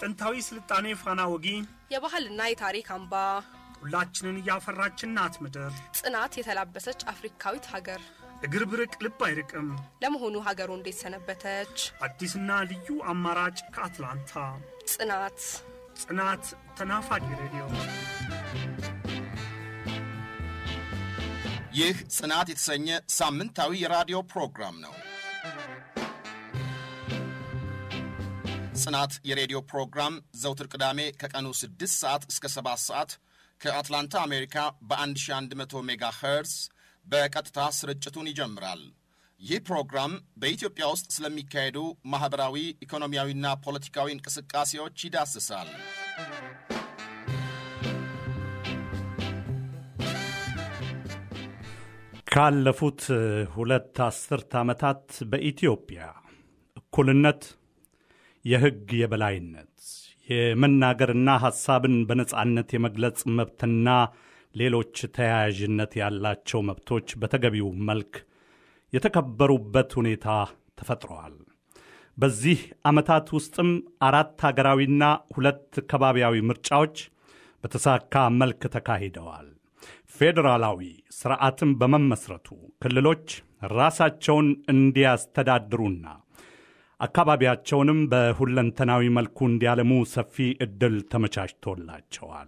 የጥንታዊ ስልጣኔ ፋና ወጊ የባህልና የታሪክ አምባ ሁላችንን እያፈራችን ናት ምድር ጽናት የተላበሰች አፍሪካዊት ሀገር እግር ብርቅ ልብ አይርቅም። ለመሆኑ ሀገሩ እንዴት ሰነበተች? አዲስና ልዩ አማራጭ ከአትላንታ ጽናት ጽናት ተናፋቂ ሬዲዮ ይህ ጽናት የተሰኘ ሳምንታዊ የራዲዮ ፕሮግራም ነው። ጽናት የሬዲዮ ፕሮግራም ዘውትር ቅዳሜ ከቀኑ 6 ሰዓት እስከ 7 ሰዓት ከአትላንታ አሜሪካ በ1100 ሜጋ ኸርዝ በቀጥታ ስርጭቱን ይጀምራል። ይህ ፕሮግራም በኢትዮጵያ ውስጥ ስለሚካሄዱ ማኅበራዊ፣ ኢኮኖሚያዊና ፖለቲካዊ እንቅስቃሴዎች ይዳስሳል። ካለፉት ሁለት አስርት ዓመታት በኢትዮጵያ እኩልነት፣ የሕግ የበላይነት፣ የመናገርና ሐሳብን በነጻነት የመግለጽ መብትና ሌሎች ተያያዥነት ያላቸው መብቶች በተገቢው መልክ የተከበሩበት ሁኔታ ተፈጥረዋል። በዚህ ዓመታት ውስጥም አራት ሀገራዊና ሁለት ከባቢያዊ ምርጫዎች በተሳካ መልክ ተካሂደዋል። ፌዴራላዊ ሥርዓትን በመመስረቱ ክልሎች ራሳቸውን እንዲያስተዳድሩና አካባቢያቸውንም በሁለንተናዊ መልኩ እንዲያለሙ ሰፊ ዕድል ተመቻችቶላቸዋል።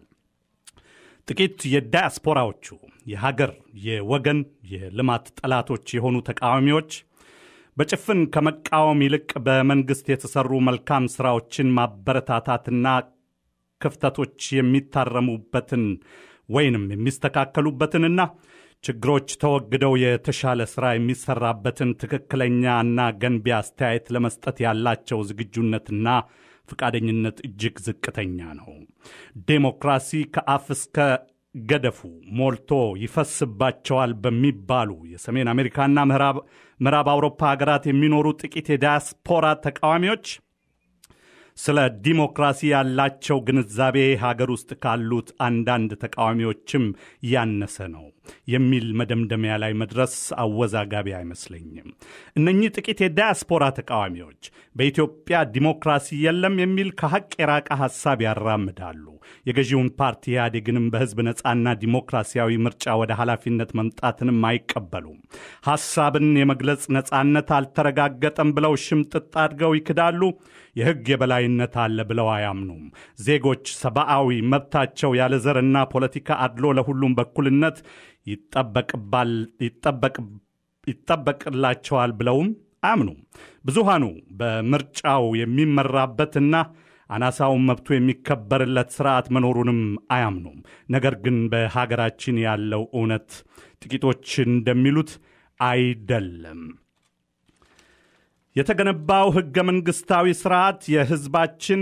ጥቂት የዳያስፖራዎቹ የሀገር የወገን የልማት ጠላቶች የሆኑ ተቃዋሚዎች በጭፍን ከመቃወም ይልቅ በመንግሥት የተሠሩ መልካም ሥራዎችን ማበረታታትና ክፍተቶች የሚታረሙበትን ወይንም የሚስተካከሉበትንና ችግሮች ተወግደው የተሻለ ሥራ የሚሠራበትን ትክክለኛና ገንቢ አስተያየት ለመስጠት ያላቸው ዝግጁነትና ፈቃደኝነት እጅግ ዝቅተኛ ነው። ዴሞክራሲ ከአፍ እስከ ገደፉ ሞልቶ ይፈስባቸዋል በሚባሉ የሰሜን አሜሪካና ምዕራብ አውሮፓ ሀገራት የሚኖሩ ጥቂት የዳያስፖራ ተቃዋሚዎች ስለ ዲሞክራሲ ያላቸው ግንዛቤ ሀገር ውስጥ ካሉት አንዳንድ ተቃዋሚዎችም ያነሰ ነው የሚል መደምደሚያ ላይ መድረስ አወዛጋቢ አይመስለኝም። እነኚህ ጥቂት የዳያስፖራ ተቃዋሚዎች በኢትዮጵያ ዲሞክራሲ የለም የሚል ከሐቅ የራቀ ሐሳብ ያራምዳሉ። የገዢውን ፓርቲ ኢህአዴግንም በሕዝብ ነፃና ዲሞክራሲያዊ ምርጫ ወደ ኃላፊነት መምጣትንም አይቀበሉም። ሐሳብን የመግለጽ ነፃነት አልተረጋገጠም ብለው ሽምጥጥ አድርገው ይክዳሉ። የሕግ የበላይነት አለ ብለው አያምኑም። ዜጎች ሰብአዊ መብታቸው ያለ ዘርና ፖለቲካ አድሎ ለሁሉም በኩልነት ይጠበቅላቸዋል ብለውም አያምኑም። ብዙሃኑ በምርጫው የሚመራበትና አናሳውን መብቱ የሚከበርለት ስርዓት መኖሩንም አያምኑም። ነገር ግን በሀገራችን ያለው እውነት ጥቂቶች እንደሚሉት አይደለም። የተገነባው ሕገ መንግሥታዊ ስርዓት የሕዝባችን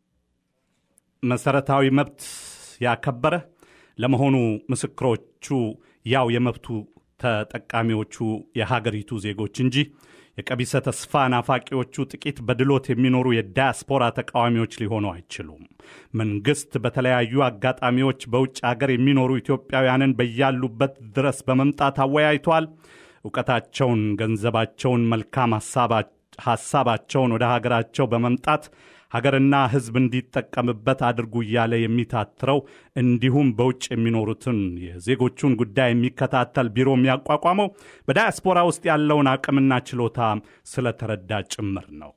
መሠረታዊ መብት ያከበረ ለመሆኑ ምስክሮቹ ያው የመብቱ ተጠቃሚዎቹ የሀገሪቱ ዜጎች እንጂ የቀቢሰ ተስፋ ናፋቂዎቹ ጥቂት በድሎት የሚኖሩ የዳያስፖራ ተቃዋሚዎች ሊሆኑ አይችሉም። መንግሥት በተለያዩ አጋጣሚዎች በውጭ አገር የሚኖሩ ኢትዮጵያውያንን በያሉበት ድረስ በመምጣት አወያይቷል። እውቀታቸውን፣ ገንዘባቸውን፣ መልካም ሐሳባቸውን ወደ ሀገራቸው በመምጣት ሀገርና ሕዝብ እንዲጠቀምበት አድርጉ እያለ የሚታትረው እንዲሁም በውጭ የሚኖሩትን የዜጎቹን ጉዳይ የሚከታተል ቢሮ የሚያቋቋመው በዳያስፖራ ውስጥ ያለውን አቅምና ችሎታ ስለተረዳ ጭምር ነው።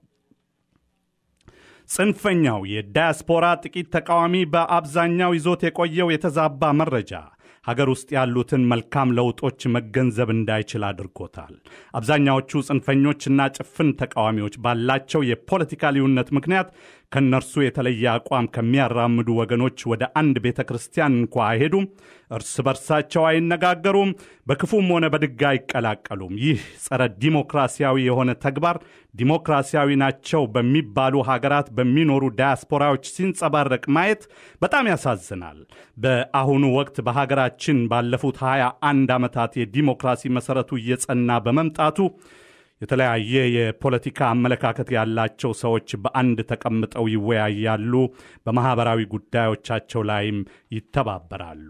ጽንፈኛው የዳያስፖራ ጥቂት ተቃዋሚ በአብዛኛው ይዞት የቆየው የተዛባ መረጃ ሀገር ውስጥ ያሉትን መልካም ለውጦች መገንዘብ እንዳይችል አድርጎታል። አብዛኛዎቹ ጽንፈኞችና ጭፍን ተቃዋሚዎች ባላቸው የፖለቲካ ልዩነት ምክንያት ከእነርሱ የተለየ አቋም ከሚያራምዱ ወገኖች ወደ አንድ ቤተ ክርስቲያን እንኳ አይሄዱም። እርስ በርሳቸው አይነጋገሩም። በክፉም ሆነ በድጋ አይቀላቀሉም። ይህ ጸረ ዲሞክራሲያዊ የሆነ ተግባር ዲሞክራሲያዊ ናቸው በሚባሉ ሀገራት በሚኖሩ ዳያስፖራዎች ሲንጸባረቅ ማየት በጣም ያሳዝናል። በአሁኑ ወቅት በሀገራችን ባለፉት ሃያ አንድ ዓመታት የዲሞክራሲ መሠረቱ እየጸና በመምጣቱ የተለያየ የፖለቲካ አመለካከት ያላቸው ሰዎች በአንድ ተቀምጠው ይወያያሉ፣ በማኅበራዊ ጉዳዮቻቸው ላይም ይተባበራሉ።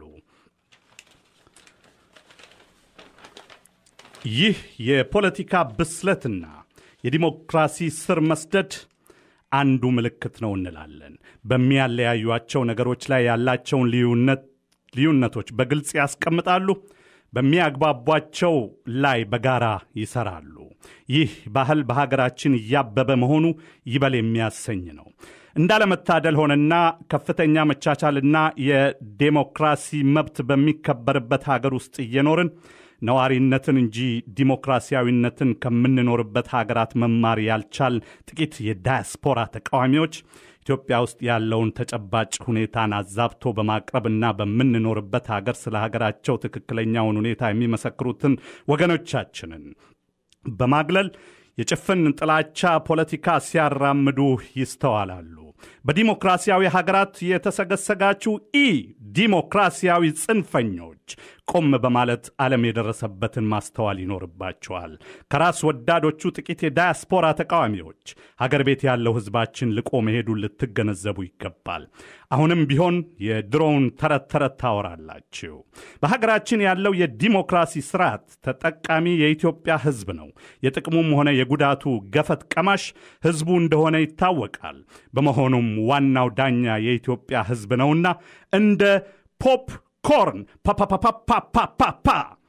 ይህ የፖለቲካ ብስለትና የዲሞክራሲ ስር መስደድ አንዱ ምልክት ነው እንላለን። በሚያለያዩቸው ነገሮች ላይ ያላቸውን ልዩነቶች በግልጽ ያስቀምጣሉ። በሚያግባቧቸው ላይ በጋራ ይሰራሉ። ይህ ባህል በሀገራችን እያበበ መሆኑ ይበል የሚያሰኝ ነው። እንዳለመታደል ሆነና ከፍተኛ መቻቻልና የዴሞክራሲ መብት በሚከበርበት ሀገር ውስጥ እየኖርን ነዋሪነትን እንጂ ዲሞክራሲያዊነትን ከምንኖርበት ሀገራት መማር ያልቻል ጥቂት የዳያስፖራ ተቃዋሚዎች ኢትዮጵያ ውስጥ ያለውን ተጨባጭ ሁኔታን አዛብቶ በማቅረብና በምንኖርበት ሀገር ስለ ሀገራቸው ትክክለኛውን ሁኔታ የሚመሰክሩትን ወገኖቻችንን በማግለል የጭፍን ጥላቻ ፖለቲካ ሲያራምዱ ይስተዋላሉ። በዲሞክራሲያዊ ሀገራት የተሰገሰጋችሁ ኢ ዲሞክራሲያዊ ጽንፈኞች ቆም በማለት ዓለም የደረሰበትን ማስተዋል ይኖርባቸዋል። ከራስ ወዳዶቹ ጥቂት የዳያስፖራ ተቃዋሚዎች ሀገር ቤት ያለው ሕዝባችን ልቆ መሄዱን ልትገነዘቡ ይገባል። አሁንም ቢሆን የድሮውን ተረት ተረት ታወራላችሁ። በሀገራችን ያለው የዲሞክራሲ ስርዓት ተጠቃሚ የኢትዮጵያ ሕዝብ ነው። የጥቅሙም ሆነ የጉዳቱ ገፈት ቀማሽ ሕዝቡ እንደሆነ ይታወቃል። በመሆኑም ዋናው ዳኛ የኢትዮጵያ ሕዝብ ነውና እንደ ፖፕ ኮርን ፓፓፓፓፓፓፓ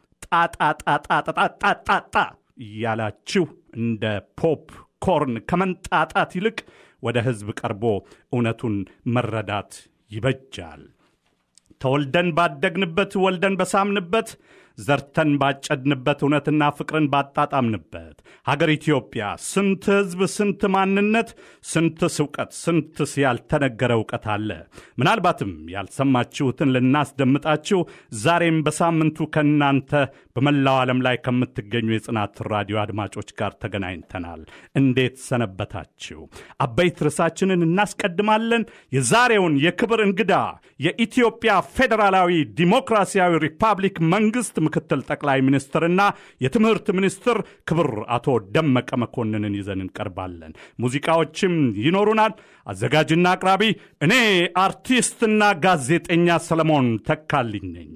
ጣጣጣጣጣጣጣጣ እያላችሁ እንደ ፖፕ ኮርን ከመንጣጣት ይልቅ ወደ ሕዝብ ቀርቦ እውነቱን መረዳት ይበጃል። ተወልደን ባደግንበት ወልደን በሳምንበት ዘርተን ባጨድንበት እውነትና ፍቅርን ባጣጣምንበት ሀገር ኢትዮጵያ ስንት ሕዝብ፣ ስንት ማንነት፣ ስንትስ እውቀት፣ ስንትስ ያልተነገረ እውቀት አለ። ምናልባትም ያልሰማችሁትን ልናስደምጣችሁ ዛሬም በሳምንቱ ከእናንተ በመላው ዓለም ላይ ከምትገኙ የጽናት ራዲዮ አድማጮች ጋር ተገናኝተናል። እንዴት ሰነበታችሁ? አበይት ርዕሳችንን እናስቀድማለን። የዛሬውን የክብር እንግዳ የኢትዮጵያ ፌዴራላዊ ዲሞክራሲያዊ ሪፐብሊክ መንግሥት ምክትል ጠቅላይ ሚኒስትርና የትምህርት ሚኒስትር ክብር አቶ ደመቀ መኮንንን ይዘን እንቀርባለን። ሙዚቃዎችም ይኖሩናል። አዘጋጅና አቅራቢ እኔ አርቲስትና ጋዜጠኛ ሰለሞን ተካልኝ ነኝ።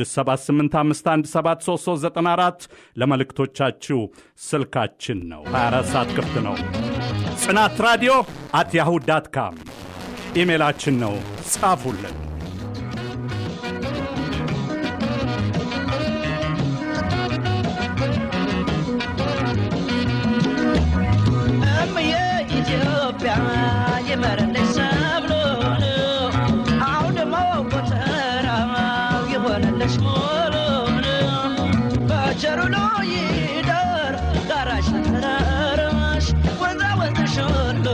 6785173394 ለመልእክቶቻችሁ ስልካችን ነው። 24 ሰዓት ክፍት ነው። ጽናት ራዲዮ አት ያሁ ዳት ካም ኢሜላችን ነው። ጻፉልን። ኢትዮጵያ የመረለች ሰብሎን አውድሞ ጎተራው የሆነለች ሞሎን በቸሩሎ ይደር ጋራሽ ተራራሽ ወንዛ ወንዝሽ ሁሉ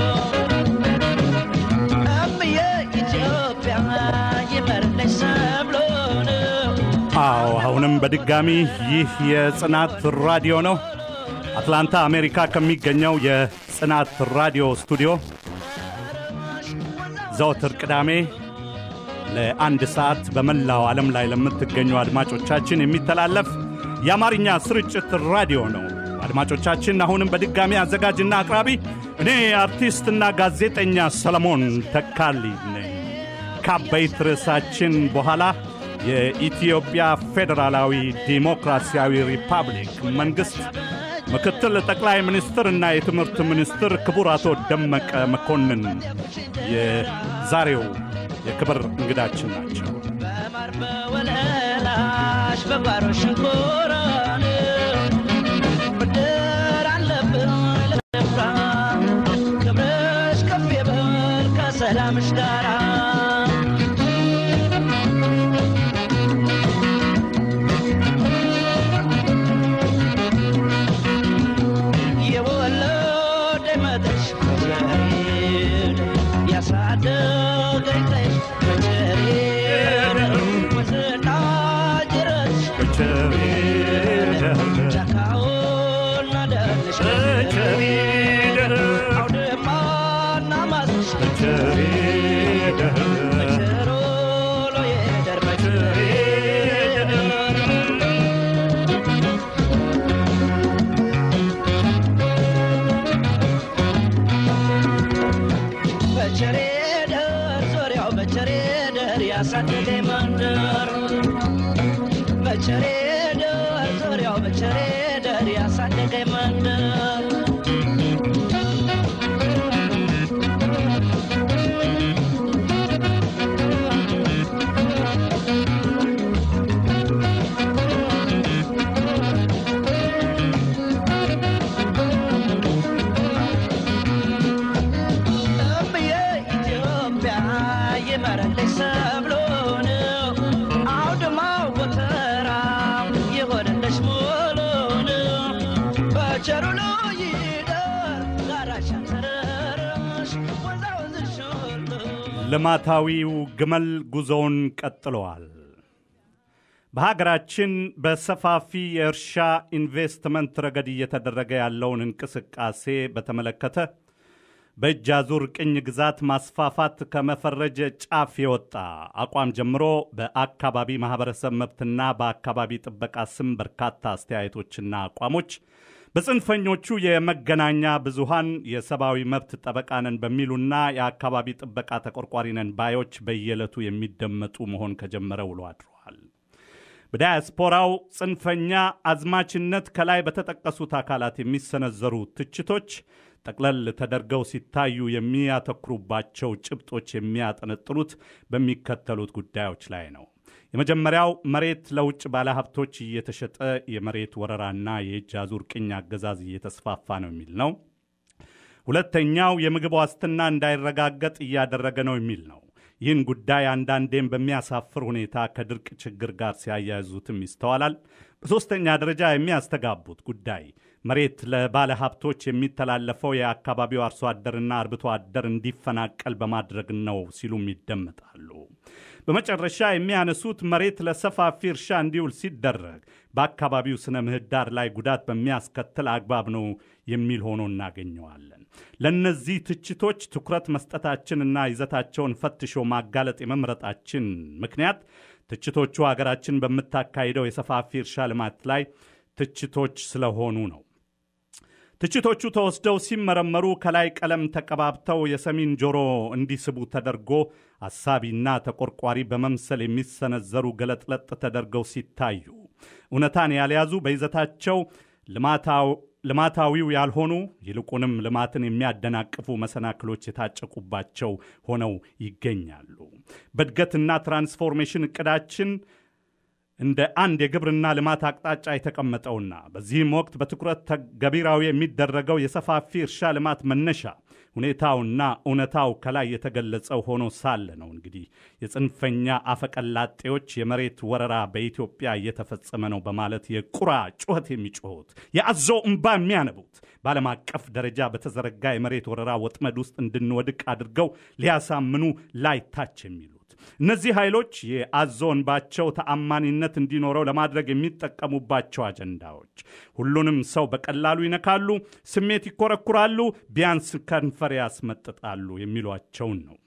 እምዬ ኢትዮጵያ የመረለች ሰብሎን አዎ አሁንም በድጋሚ ይህ የጽናት ራዲዮ ነው። አትላንታ አሜሪካ ከሚገኘው የጽናት ራዲዮ ስቱዲዮ ዘወትር ቅዳሜ ለአንድ ሰዓት በመላው ዓለም ላይ ለምትገኙ አድማጮቻችን የሚተላለፍ የአማርኛ ስርጭት ራዲዮ ነው። አድማጮቻችን አሁንም በድጋሚ አዘጋጅና አቅራቢ እኔ አርቲስትና ጋዜጠኛ ሰለሞን ተካልኝ ነኝ። ከአበይት ርዕሳችን በኋላ የኢትዮጵያ ፌዴራላዊ ዲሞክራሲያዊ ሪፐብሊክ መንግሥት ምክትል ጠቅላይ ሚኒስትርና የትምህርት ሚኒስትር ክቡር አቶ ደመቀ መኮንን የዛሬው የክብር እንግዳችን ናቸው። በማር በወለላሽ በጓሮ ሽንኮራን ብድር አለብን ለፍራ ክብርሽ ከፍ ይበል ከሰላምሽ ጋራ የወለደ መጥሽ መቸሬድ ያሳደገኝ ቀይሽ መቸሬድ ወስና ጅረትሽ ጫካውና ደንሽ አውድማና ማስሽ መቸሮ ሎየደር መቸሬድ በቸሬ ደር ዙሪያው በቸሬ ደር ያሳደገ መንደር በቸሬ ደር ዙሪያው በቸሬ ደር ያሳደገ መንደር ልማታዊው ግመል ጉዞውን ቀጥለዋል። በሀገራችን በሰፋፊ የእርሻ ኢንቨስትመንት ረገድ እየተደረገ ያለውን እንቅስቃሴ በተመለከተ በእጅ አዙር ቅኝ ግዛት ማስፋፋት ከመፈረጅ ጫፍ የወጣ አቋም ጀምሮ በአካባቢ ማኅበረሰብ መብትና በአካባቢ ጥበቃ ስም በርካታ አስተያየቶችና አቋሞች በጽንፈኞቹ የመገናኛ ብዙሃን የሰብአዊ መብት ጠበቃ ነን በሚሉና የአካባቢ ጥበቃ ተቆርቋሪ ነን ባዮች በየዕለቱ የሚደመጡ መሆን ከጀመረ ውሎ አድረዋል። በዳያስፖራው ጽንፈኛ አዝማችነት ከላይ በተጠቀሱት አካላት የሚሰነዘሩ ትችቶች ጠቅለል ተደርገው ሲታዩ የሚያተኩሩባቸው ጭብጦች የሚያጠነጥኑት በሚከተሉት ጉዳዮች ላይ ነው። የመጀመሪያው መሬት ለውጭ ባለሀብቶች እየተሸጠ የመሬት ወረራና የእጅ አዙር ቅኝ አገዛዝ እየተስፋፋ ነው የሚል ነው። ሁለተኛው የምግብ ዋስትና እንዳይረጋገጥ እያደረገ ነው የሚል ነው። ይህን ጉዳይ አንዳንዴም በሚያሳፍር ሁኔታ ከድርቅ ችግር ጋር ሲያያይዙትም ይስተዋላል። በሦስተኛ ደረጃ የሚያስተጋቡት ጉዳይ መሬት ለባለ ሀብቶች የሚተላለፈው የአካባቢው አርሶ አደርና አርብቶ አደር እንዲፈናቀል በማድረግ ነው ሲሉም ይደመጣሉ። በመጨረሻ የሚያነሱት መሬት ለሰፋፊ እርሻ እንዲውል ሲደረግ በአካባቢው ስነ ምህዳር ላይ ጉዳት በሚያስከትል አግባብ ነው የሚል ሆኖ እናገኘዋለን። ለእነዚህ ትችቶች ትኩረት መስጠታችንና ይዘታቸውን ፈትሾ ማጋለጥ የመምረጣችን ምክንያት ትችቶቹ ሀገራችን በምታካሂደው የሰፋፊ እርሻ ልማት ላይ ትችቶች ስለሆኑ ነው። ትችቶቹ ተወስደው ሲመረመሩ ከላይ ቀለም ተቀባብተው የሰሚን ጆሮ እንዲስቡ ተደርጎ አሳቢና ተቆርቋሪ በመምሰል የሚሰነዘሩ ገለጥለጥ ተደርገው ሲታዩ እውነታን ያልያዙ በይዘታቸው ልማታዊው ያልሆኑ ይልቁንም ልማትን የሚያደናቅፉ መሰናክሎች የታጨቁባቸው ሆነው ይገኛሉ። በእድገትና ትራንስፎርሜሽን እቅዳችን እንደ አንድ የግብርና ልማት አቅጣጫ የተቀመጠውና በዚህም ወቅት በትኩረት ተገቢራዊ የሚደረገው የሰፋፊ እርሻ ልማት መነሻ ሁኔታውና እውነታው ከላይ የተገለጸው ሆኖ ሳለ ነው እንግዲህ የጽንፈኛ አፈቀላጤዎች የመሬት ወረራ በኢትዮጵያ እየተፈጸመ ነው በማለት የቁራ ጩኸት የሚጮሁት የአዞ እምባ የሚያነቡት በዓለም አቀፍ ደረጃ በተዘረጋ የመሬት ወረራ ወጥመድ ውስጥ እንድንወድቅ አድርገው ሊያሳምኑ ላይታች የሚሉት እነዚህ ኃይሎች የአዞ እንባቸው ተአማኒነት እንዲኖረው ለማድረግ የሚጠቀሙባቸው አጀንዳዎች ሁሉንም ሰው በቀላሉ ይነካሉ፣ ስሜት ይኮረኩራሉ፣ ቢያንስ ከንፈር ያስመጥጣሉ የሚሏቸውን ነው።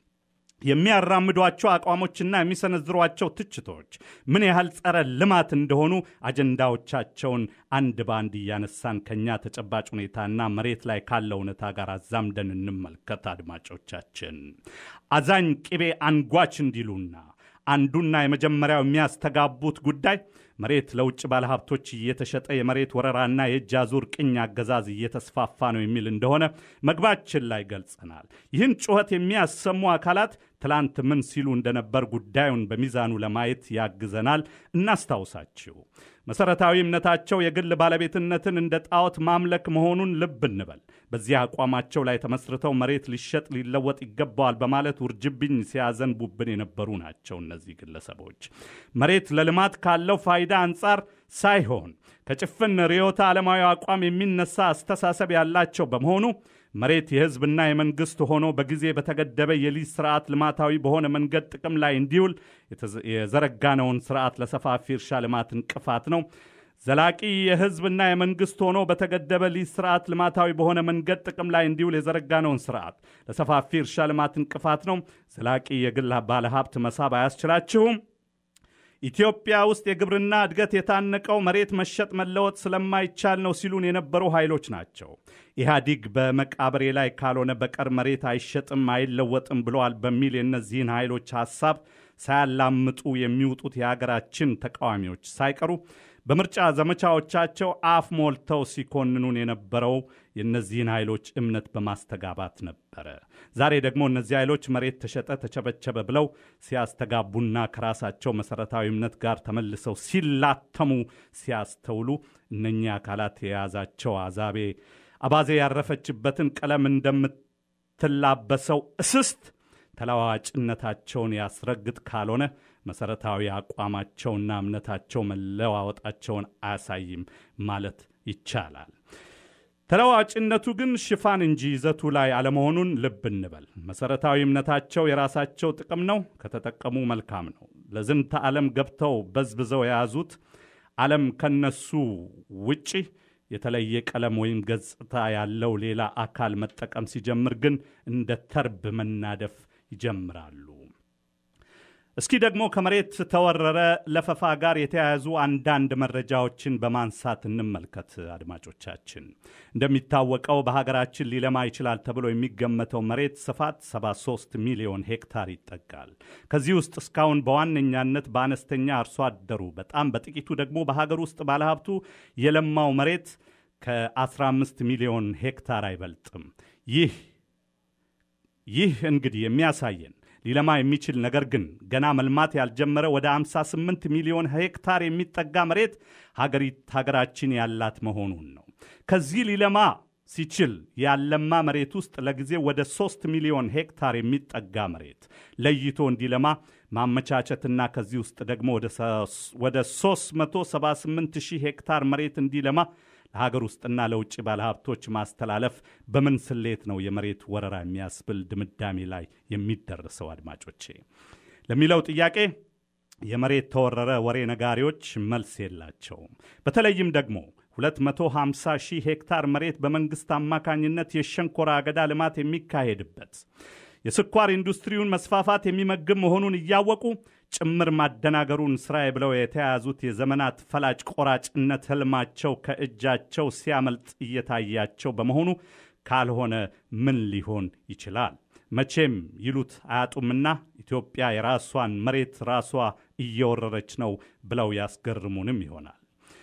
የሚያራምዷቸው አቋሞችና የሚሰነዝሯቸው ትችቶች ምን ያህል ጸረ ልማት እንደሆኑ አጀንዳዎቻቸውን አንድ በአንድ እያነሳን ከኛ ተጨባጭ ሁኔታና መሬት ላይ ካለ እውነታ ጋር አዛምደን እንመልከት። አድማጮቻችን አዛኝ ቅቤ አንጓች እንዲሉና አንዱና የመጀመሪያው የሚያስተጋቡት ጉዳይ መሬት ለውጭ ባለሀብቶች እየተሸጠ የመሬት ወረራና የእጅ አዙር ቅኝ አገዛዝ እየተስፋፋ ነው የሚል እንደሆነ መግባችን ላይ ገልጸናል። ይህን ጩኸት የሚያሰሙ አካላት ትላንት ምን ሲሉ እንደነበር ጉዳዩን በሚዛኑ ለማየት ያግዘናል። እናስታውሳችሁ። መሠረታዊ እምነታቸው የግል ባለቤትነትን እንደ ጣዖት ማምለክ መሆኑን ልብ እንበል። በዚህ አቋማቸው ላይ ተመስርተው መሬት ሊሸጥ ሊለወጥ ይገባዋል በማለት ውርጅብኝ ሲያዘንቡብን የነበሩ ናቸው። እነዚህ ግለሰቦች መሬት ለልማት ካለው ፋይዳ አንጻር ሳይሆን ከጭፍን ርዕዮተ ዓለማዊ አቋም የሚነሳ አስተሳሰብ ያላቸው በመሆኑ መሬት የሕዝብና የመንግሥት ሆኖ በጊዜ በተገደበ የሊዝ ስርዓት ልማታዊ በሆነ መንገድ ጥቅም ላይ እንዲውል የዘረጋነውን ስርዓት ለሰፋፊ እርሻ ልማት እንቅፋት ነው። ዘላቂ የሕዝብና የመንግሥት ሆኖ በተገደበ ሊዝ ስርዓት ልማታዊ በሆነ መንገድ ጥቅም ላይ እንዲውል የዘረጋነውን ስርዓት ለሰፋፊ እርሻ ልማት እንቅፋት ነው። ዘላቂ የግል ባለሀብት መሳብ አያስችላችሁም። ኢትዮጵያ ውስጥ የግብርና እድገት የታነቀው መሬት መሸጥ መለወጥ ስለማይቻል ነው ሲሉን የነበሩ ኃይሎች ናቸው። ኢህአዲግ በመቃብሬ ላይ ካልሆነ በቀር መሬት አይሸጥም አይለወጥም ብለዋል በሚል የእነዚህን ኃይሎች ሐሳብ ሳያላምጡ የሚውጡት የሀገራችን ተቃዋሚዎች ሳይቀሩ በምርጫ ዘመቻዎቻቸው አፍ ሞልተው ሲኮንኑን የነበረው የእነዚህን ኃይሎች እምነት በማስተጋባት ነበረ። ዛሬ ደግሞ እነዚህ ኃይሎች መሬት ተሸጠ፣ ተቸበቸበ ብለው ሲያስተጋቡና ከራሳቸው መሠረታዊ እምነት ጋር ተመልሰው ሲላተሙ ሲያስተውሉ እነኚህ አካላት የያዛቸው አዛቤ አባዜ ያረፈችበትን ቀለም እንደምትላበሰው እስስት ተለዋዋጭነታቸውን ያስረግጥ ካልሆነ መሠረታዊ አቋማቸውና እምነታቸው መለዋወጣቸውን አያሳይም ማለት ይቻላል። ተለዋጭነቱ ግን ሽፋን እንጂ ይዘቱ ላይ አለመሆኑን ልብ እንበል። መሰረታዊ እምነታቸው የራሳቸው ጥቅም ነው፣ ከተጠቀሙ መልካም ነው። ለዝንተ ዓለም ገብተው በዝብዘው የያዙት ዓለም ከነሱ ውጪ የተለየ ቀለም ወይም ገጽታ ያለው ሌላ አካል መጠቀም ሲጀምር ግን እንደ ተርብ መናደፍ ይጀምራሉ። እስኪ ደግሞ ከመሬት ተወረረ ለፈፋ ጋር የተያያዙ አንዳንድ መረጃዎችን በማንሳት እንመልከት። አድማጮቻችን፣ እንደሚታወቀው በሀገራችን ሊለማ ይችላል ተብሎ የሚገመተው መሬት ስፋት 73 ሚሊዮን ሄክታር ይጠጋል። ከዚህ ውስጥ እስካሁን በዋነኛነት በአነስተኛ አርሶ አደሩ፣ በጣም በጥቂቱ ደግሞ በሀገር ውስጥ ባለሀብቱ የለማው መሬት ከ15 ሚሊዮን ሄክታር አይበልጥም። ይህ ይህ እንግዲህ የሚያሳየን ሊለማ የሚችል ነገር ግን ገና መልማት ያልጀመረ ወደ 58 ሚሊዮን ሄክታር የሚጠጋ መሬት ሀገራችን ያላት መሆኑን ነው። ከዚህ ሊለማ ሲችል ያለማ መሬት ውስጥ ለጊዜ ወደ 3 ሚሊዮን ሄክታር የሚጠጋ መሬት ለይቶ እንዲለማ ማመቻቸትና ከዚህ ውስጥ ደግሞ ወደ 378 ሺህ ሄክታር መሬት እንዲለማ ለሀገር ውስጥና ለውጭ ባለሀብቶች ማስተላለፍ በምን ስሌት ነው የመሬት ወረራ የሚያስብል ድምዳሜ ላይ የሚደርሰው? አድማጮቼ ለሚለው ጥያቄ የመሬት ተወረረ ወሬ ነጋሪዎች መልስ የላቸውም። በተለይም ደግሞ 250 ሺህ ሄክታር መሬት በመንግሥት አማካኝነት የሸንኮራ አገዳ ልማት የሚካሄድበት የስኳር ኢንዱስትሪውን መስፋፋት የሚመግብ መሆኑን እያወቁ ጭምር ማደናገሩን ስራዬ ብለው የተያያዙት የዘመናት ፈላጭ ቆራጭነት ህልማቸው ከእጃቸው ሲያመልጥ እየታያቸው በመሆኑ ካልሆነ ምን ሊሆን ይችላል? መቼም ይሉት አያጡምና ኢትዮጵያ የራሷን መሬት ራሷ እየወረረች ነው ብለው ያስገርሙንም ይሆናል።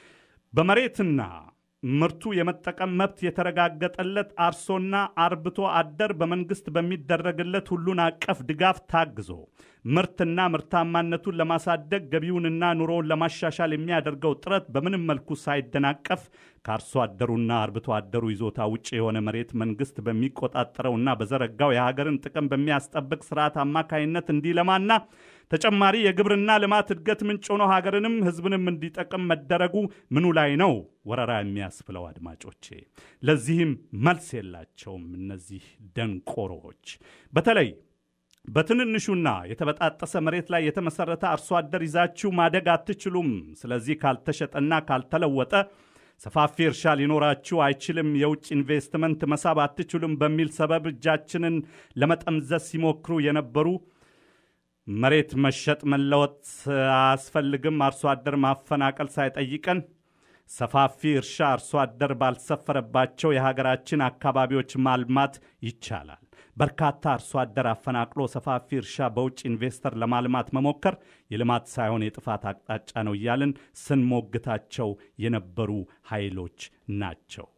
በመሬትና ምርቱ የመጠቀም መብት የተረጋገጠለት አርሶና አርብቶ አደር በመንግስት በሚደረግለት ሁሉን አቀፍ ድጋፍ ታግዞ ምርትና ምርታማነቱን ለማሳደግ ገቢውንና ኑሮውን ለማሻሻል የሚያደርገው ጥረት በምንም መልኩ ሳይደናቀፍ ከአርሶ አደሩና አርብቶ አደሩ ይዞታ ውጭ የሆነ መሬት መንግስት በሚቆጣጠረውና በዘረጋው የሀገርን ጥቅም በሚያስጠብቅ ስርዓት አማካይነት እንዲለማና ተጨማሪ የግብርና ልማት እድገት ምንጭ ሆኖ ሀገርንም ህዝብንም እንዲጠቅም መደረጉ ምኑ ላይ ነው ወረራ የሚያስብለው? አድማጮቼ፣ ለዚህም መልስ የላቸውም እነዚህ ደንቆሮዎች። በተለይ በትንንሹና የተበጣጠሰ መሬት ላይ የተመሰረተ አርሶ አደር ይዛችሁ ማደግ አትችሉም። ስለዚህ ካልተሸጠና ካልተለወጠ ሰፋፊ እርሻ ሊኖራችሁ አይችልም፣ የውጭ ኢንቨስትመንት መሳብ አትችሉም በሚል ሰበብ እጃችንን ለመጠምዘዝ ሲሞክሩ የነበሩ መሬት መሸጥ መለወጥ አያስፈልግም፣ አርሶ አደር ማፈናቀል ሳይጠይቀን ሰፋፊ እርሻ አርሶ አደር ባልሰፈረባቸው የሀገራችን አካባቢዎች ማልማት ይቻላል። በርካታ አርሶ አደር አፈናቅሎ ሰፋፊ እርሻ በውጭ ኢንቨስተር ለማልማት መሞከር የልማት ሳይሆን የጥፋት አቅጣጫ ነው እያልን ስንሞግታቸው የነበሩ ኃይሎች ናቸው።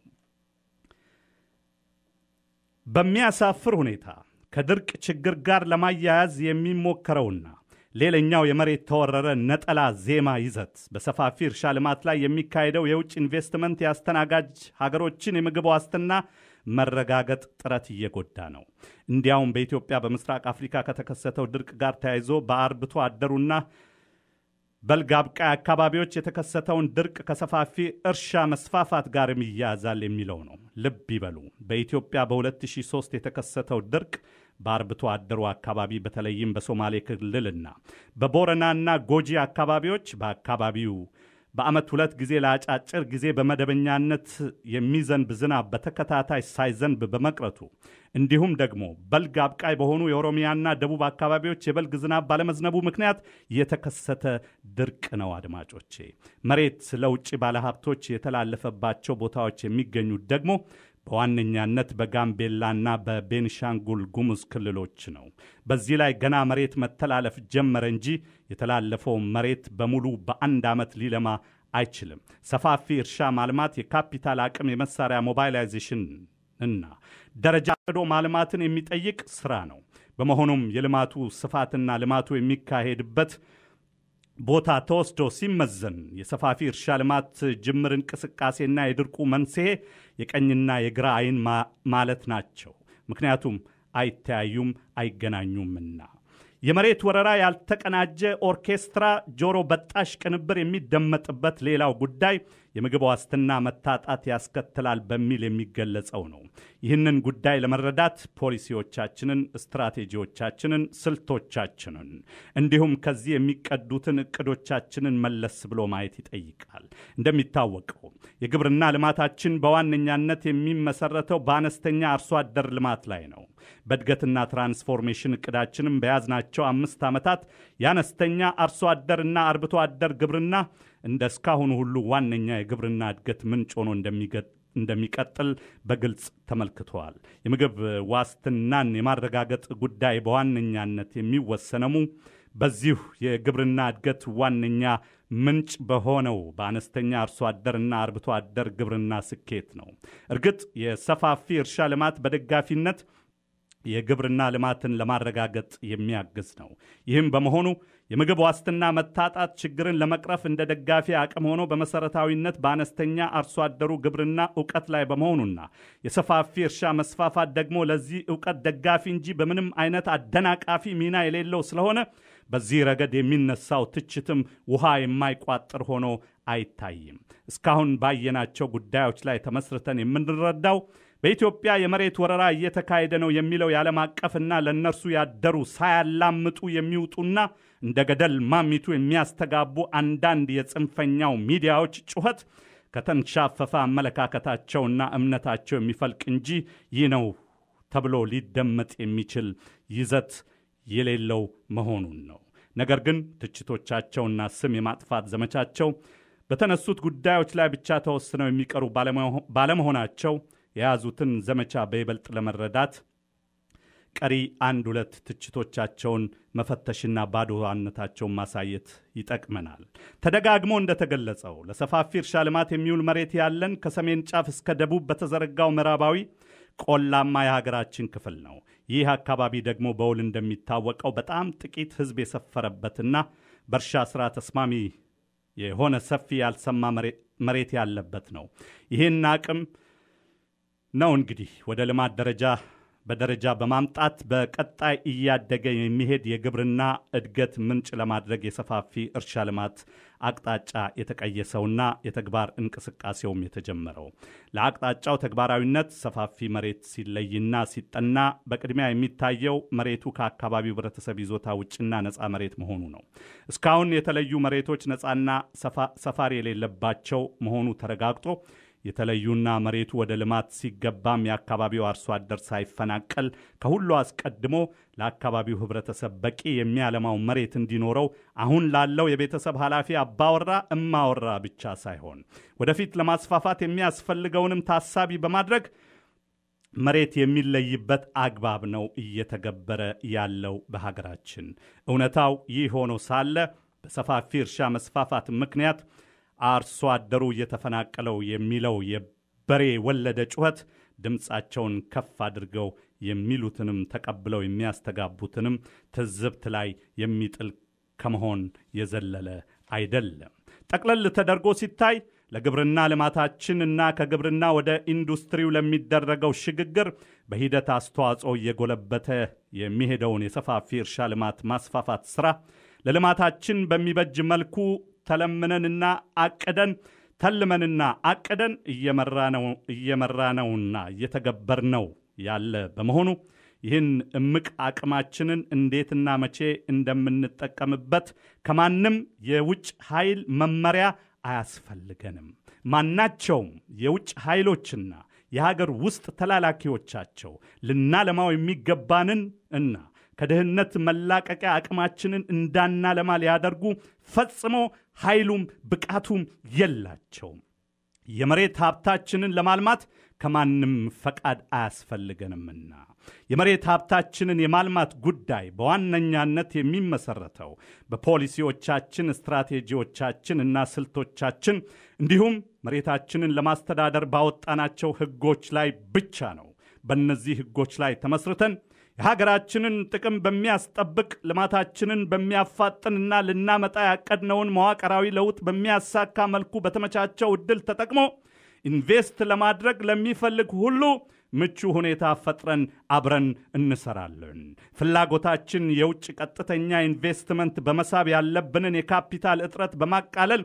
በሚያሳፍር ሁኔታ ከድርቅ ችግር ጋር ለማያያዝ የሚሞከረውና ሌላኛው የመሬት ተወረረ ነጠላ ዜማ ይዘት በሰፋፊ እርሻ ልማት ላይ የሚካሄደው የውጭ ኢንቨስትመንት የአስተናጋጅ ሀገሮችን የምግብ ዋስትና መረጋገጥ ጥረት እየጎዳ ነው። እንዲያውም በኢትዮጵያ በምስራቅ አፍሪካ ከተከሰተው ድርቅ ጋር ተያይዞ በአርብቶ አደሩና በልግ አብቃይ አካባቢዎች የተከሰተውን ድርቅ ከሰፋፊ እርሻ መስፋፋት ጋርም ይያያዛል የሚለው ነው። ልብ ይበሉ። በኢትዮጵያ በ2003 የተከሰተው ድርቅ በአርብቶ አደሩ አካባቢ በተለይም በሶማሌ ክልልና በቦረናና ጎጂ አካባቢዎች በአካባቢው በዓመት ሁለት ጊዜ ለአጫጭር ጊዜ በመደበኛነት የሚዘንብ ዝናብ በተከታታይ ሳይዘንብ በመቅረቱ እንዲሁም ደግሞ በልግ አብቃይ በሆኑ የኦሮሚያና ደቡብ አካባቢዎች የበልግ ዝናብ ባለመዝነቡ ምክንያት የተከሰተ ድርቅ ነው። አድማጮቼ መሬት ለውጭ ባለሀብቶች የተላለፈባቸው ቦታዎች የሚገኙት ደግሞ በዋነኛነት በጋምቤላና በቤንሻንጉል ጉሙዝ ክልሎች ነው። በዚህ ላይ ገና መሬት መተላለፍ ጀመረ እንጂ የተላለፈው መሬት በሙሉ በአንድ ዓመት ሊለማ አይችልም። ሰፋፊ እርሻ ማልማት የካፒታል አቅም፣ የመሳሪያ ሞባይላይዜሽን እና ደረጃ ቅዶ ማልማትን የሚጠይቅ ስራ ነው። በመሆኑም የልማቱ ስፋትና ልማቱ የሚካሄድበት ቦታ ተወስዶ ሲመዘን የሰፋፊ እርሻ ልማት ጅምር እንቅስቃሴና የድርቁ መንስኤ የቀኝና የግራ አይን ማለት ናቸው። ምክንያቱም አይተያዩም፣ አይገናኙምና። የመሬት ወረራ ያልተቀናጀ ኦርኬስትራ ጆሮ በጣሽ ቅንብር የሚደመጥበት ሌላው ጉዳይ የምግብ ዋስትና መታጣት ያስከትላል በሚል የሚገለጸው ነው። ይህንን ጉዳይ ለመረዳት ፖሊሲዎቻችንን፣ ስትራቴጂዎቻችንን፣ ስልቶቻችንን እንዲሁም ከዚህ የሚቀዱትን እቅዶቻችንን መለስ ብሎ ማየት ይጠይቃል። እንደሚታወቀው የግብርና ልማታችን በዋነኛነት የሚመሰረተው በአነስተኛ አርሶ አደር ልማት ላይ ነው። በእድገትና ትራንስፎርሜሽን እቅዳችንም በያዝናቸው አምስት ዓመታት የአነስተኛ አርሶ አደርና አርብቶ አደር ግብርና እንደ እስካሁኑ ሁሉ ዋነኛ የግብርና እድገት ምንጭ ሆኖ እንደሚቀጥል በግልጽ ተመልክተዋል። የምግብ ዋስትናን የማረጋገጥ ጉዳይ በዋነኛነት የሚወሰነሙ በዚሁ የግብርና እድገት ዋነኛ ምንጭ በሆነው በአነስተኛ አርሶ አደርና አርብቶ አደር ግብርና ስኬት ነው። እርግጥ የሰፋፊ እርሻ ልማት በደጋፊነት የግብርና ልማትን ለማረጋገጥ የሚያግዝ ነው። ይህም በመሆኑ የምግብ ዋስትና መታጣት ችግርን ለመቅረፍ እንደ ደጋፊ አቅም ሆኖ በመሰረታዊነት በአነስተኛ አርሶ አደሩ ግብርና እውቀት ላይ በመሆኑና የሰፋፊ እርሻ መስፋፋት ደግሞ ለዚህ እውቀት ደጋፊ እንጂ በምንም አይነት አደናቃፊ ሚና የሌለው ስለሆነ በዚህ ረገድ የሚነሳው ትችትም ውሃ የማይቋጥር ሆኖ አይታይም። እስካሁን ባየናቸው ጉዳዮች ላይ ተመስርተን የምንረዳው በኢትዮጵያ የመሬት ወረራ እየተካሄደ ነው የሚለው የዓለም አቀፍና ለእነርሱ ያደሩ ሳያላምጡ የሚውጡና እንደ ገደል ማሚቱ የሚያስተጋቡ አንዳንድ የጽንፈኛው ሚዲያዎች ጩኸት ከተንሻፈፈ አመለካከታቸውና እምነታቸው የሚፈልቅ እንጂ ይህ ነው ተብሎ ሊደመጥ የሚችል ይዘት የሌለው መሆኑን ነው። ነገር ግን ትችቶቻቸውና ስም የማጥፋት ዘመቻቸው በተነሱት ጉዳዮች ላይ ብቻ ተወስነው የሚቀሩ ባለመሆናቸው የያዙትን ዘመቻ በይበልጥ ለመረዳት ቀሪ አንድ ሁለት ትችቶቻቸውን መፈተሽና ባዶዋነታቸውን ማሳየት ይጠቅመናል። ተደጋግሞ እንደተገለጸው ለሰፋፊ እርሻ ልማት የሚውል መሬት ያለን ከሰሜን ጫፍ እስከ ደቡብ በተዘረጋው ምዕራባዊ ቆላማ የሀገራችን ክፍል ነው። ይህ አካባቢ ደግሞ በውል እንደሚታወቀው በጣም ጥቂት ሕዝብ የሰፈረበትና በእርሻ ሥራ ተስማሚ የሆነ ሰፊ ያልሰማ መሬት ያለበት ነው። ይህን አቅም ነው እንግዲህ ወደ ልማት ደረጃ በደረጃ በማምጣት በቀጣይ እያደገ የሚሄድ የግብርና እድገት ምንጭ ለማድረግ የሰፋፊ እርሻ ልማት አቅጣጫ የተቀየሰውና የተግባር እንቅስቃሴውም የተጀመረው። ለአቅጣጫው ተግባራዊነት ሰፋፊ መሬት ሲለይና ሲጠና በቅድሚያ የሚታየው መሬቱ ከአካባቢው ህብረተሰብ ይዞታ ውጭና ነፃ መሬት መሆኑ ነው። እስካሁን የተለዩ መሬቶች ነፃና ሰፋሪ የሌለባቸው መሆኑ ተረጋግጦ የተለዩና መሬቱ ወደ ልማት ሲገባም የአካባቢው አርሶ አደር ሳይፈናቀል ከሁሉ አስቀድሞ ለአካባቢው ህብረተሰብ በቂ የሚያለማው መሬት እንዲኖረው አሁን ላለው የቤተሰብ ኃላፊ አባወራ እማወራ ብቻ ሳይሆን ወደፊት ለማስፋፋት የሚያስፈልገውንም ታሳቢ በማድረግ መሬት የሚለይበት አግባብ ነው እየተገበረ ያለው በሀገራችን። እውነታው ይህ ሆኖ ሳለ በሰፋፊ እርሻ መስፋፋት ምክንያት አርሶ አደሩ እየተፈናቀለው የሚለው የበሬ ወለደ ጩኸት ድምፃቸውን ከፍ አድርገው የሚሉትንም ተቀብለው የሚያስተጋቡትንም ትዝብት ላይ የሚጥል ከመሆን የዘለለ አይደለም። ጠቅለል ተደርጎ ሲታይ ለግብርና ልማታችን እና ከግብርና ወደ ኢንዱስትሪው ለሚደረገው ሽግግር በሂደት አስተዋጽኦ እየጎለበተ የሚሄደውን የሰፋፊ እርሻ ልማት ማስፋፋት ሥራ ለልማታችን በሚበጅ መልኩ ተለምነንና አቅደን ተልመንና አቅደን እየመራነውና እየተገበርነው ያለ በመሆኑ ይህን እምቅ አቅማችንን እንዴትና መቼ እንደምንጠቀምበት ከማንም የውጭ ኃይል መመሪያ አያስፈልገንም። ማናቸውም የውጭ ኃይሎችና የሀገር ውስጥ ተላላኪዎቻቸው ልናለማው የሚገባንን እና ከድህነት መላቀቂያ አቅማችንን እንዳናለማ ሊያደርጉ ፈጽሞ ኃይሉም ብቃቱም የላቸውም። የመሬት ሀብታችንን ለማልማት ከማንም ፈቃድ አያስፈልገንምና የመሬት ሀብታችንን የማልማት ጉዳይ በዋነኛነት የሚመሰረተው በፖሊሲዎቻችን፣ ስትራቴጂዎቻችን እና ስልቶቻችን እንዲሁም መሬታችንን ለማስተዳደር ባወጣናቸው ሕጎች ላይ ብቻ ነው። በእነዚህ ሕጎች ላይ ተመስርተን የሀገራችንን ጥቅም በሚያስጠብቅ ልማታችንን በሚያፋጥንና ልናመጣ ያቀድነውን መዋቅራዊ ለውጥ በሚያሳካ መልኩ በተመቻቸው ዕድል ተጠቅሞ ኢንቨስት ለማድረግ ለሚፈልግ ሁሉ ምቹ ሁኔታ ፈጥረን አብረን እንሰራለን። ፍላጎታችን የውጭ ቀጥተኛ ኢንቨስትመንት በመሳብ ያለብንን የካፒታል እጥረት በማቃለል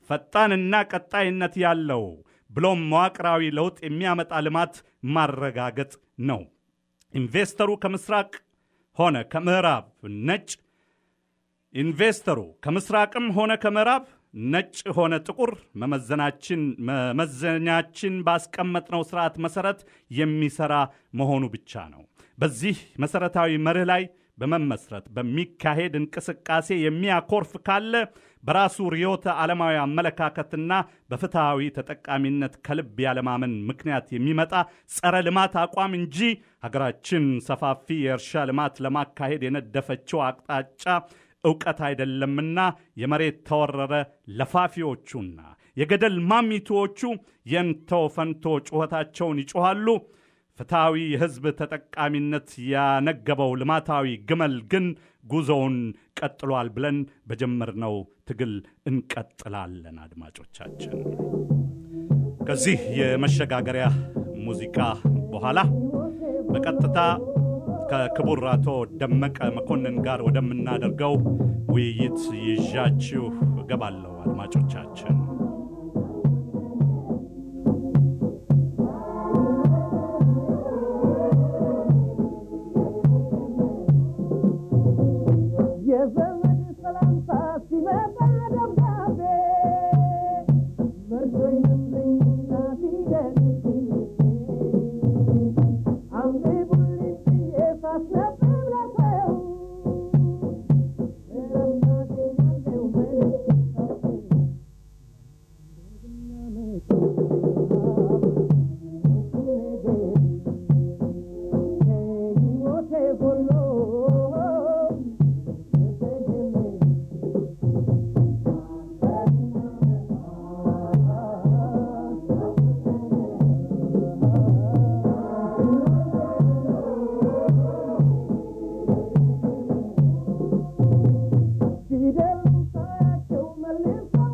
ፈጣንና ቀጣይነት ያለው ብሎም መዋቅራዊ ለውጥ የሚያመጣ ልማት ማረጋገጥ ነው። ኢንቨስተሩ ከምስራቅ ሆነ ከምዕራብ ነጭ ኢንቨስተሩ ከምስራቅም ሆነ ከምዕራብ ነጭ ሆነ ጥቁር መመዘናችን መመዘኛችን ባስቀመጥነው ስርዓት መሰረት የሚሰራ መሆኑ ብቻ ነው። በዚህ መሰረታዊ መርህ ላይ በመመስረት በሚካሄድ እንቅስቃሴ የሚያኮርፍ ካለ በራሱ ርዕዮተ ዓለማዊ አመለካከትና በፍትሐዊ ተጠቃሚነት ከልብ ያለማመን ምክንያት የሚመጣ ጸረ ልማት አቋም እንጂ ሀገራችን ሰፋፊ የእርሻ ልማት ለማካሄድ የነደፈችው አቅጣጫ እውቀት አይደለምና የመሬት ተወረረ ለፋፊዎቹና የገደል ማሚቱዎቹ የንተው ፈንቶ ጩኸታቸውን ይጮኋሉ። ፍትሐዊ የሕዝብ ተጠቃሚነት ያነገበው ልማታዊ ግመል ግን ጉዞውን ቀጥሏል ብለን በጀመርነው ትግል እንቀጥላለን። አድማጮቻችን ከዚህ የመሸጋገሪያ ሙዚቃ በኋላ በቀጥታ ከክቡር አቶ ደመቀ መኮንን ጋር ወደምናደርገው ውይይት ይዣችሁ እገባለሁ። አድማጮቻችን የዘመድ ሰላምታ ሲመጣ ደብዳቤ መርዶ ይመስለኝና ሲደንግኝ አንብቡልኝ ብዬ ሳስነብብ ለሰው እረፍታገኛለሁ መልእክት ሕይወቴ ጎሎ ፊደል ሳያቸው መልሰው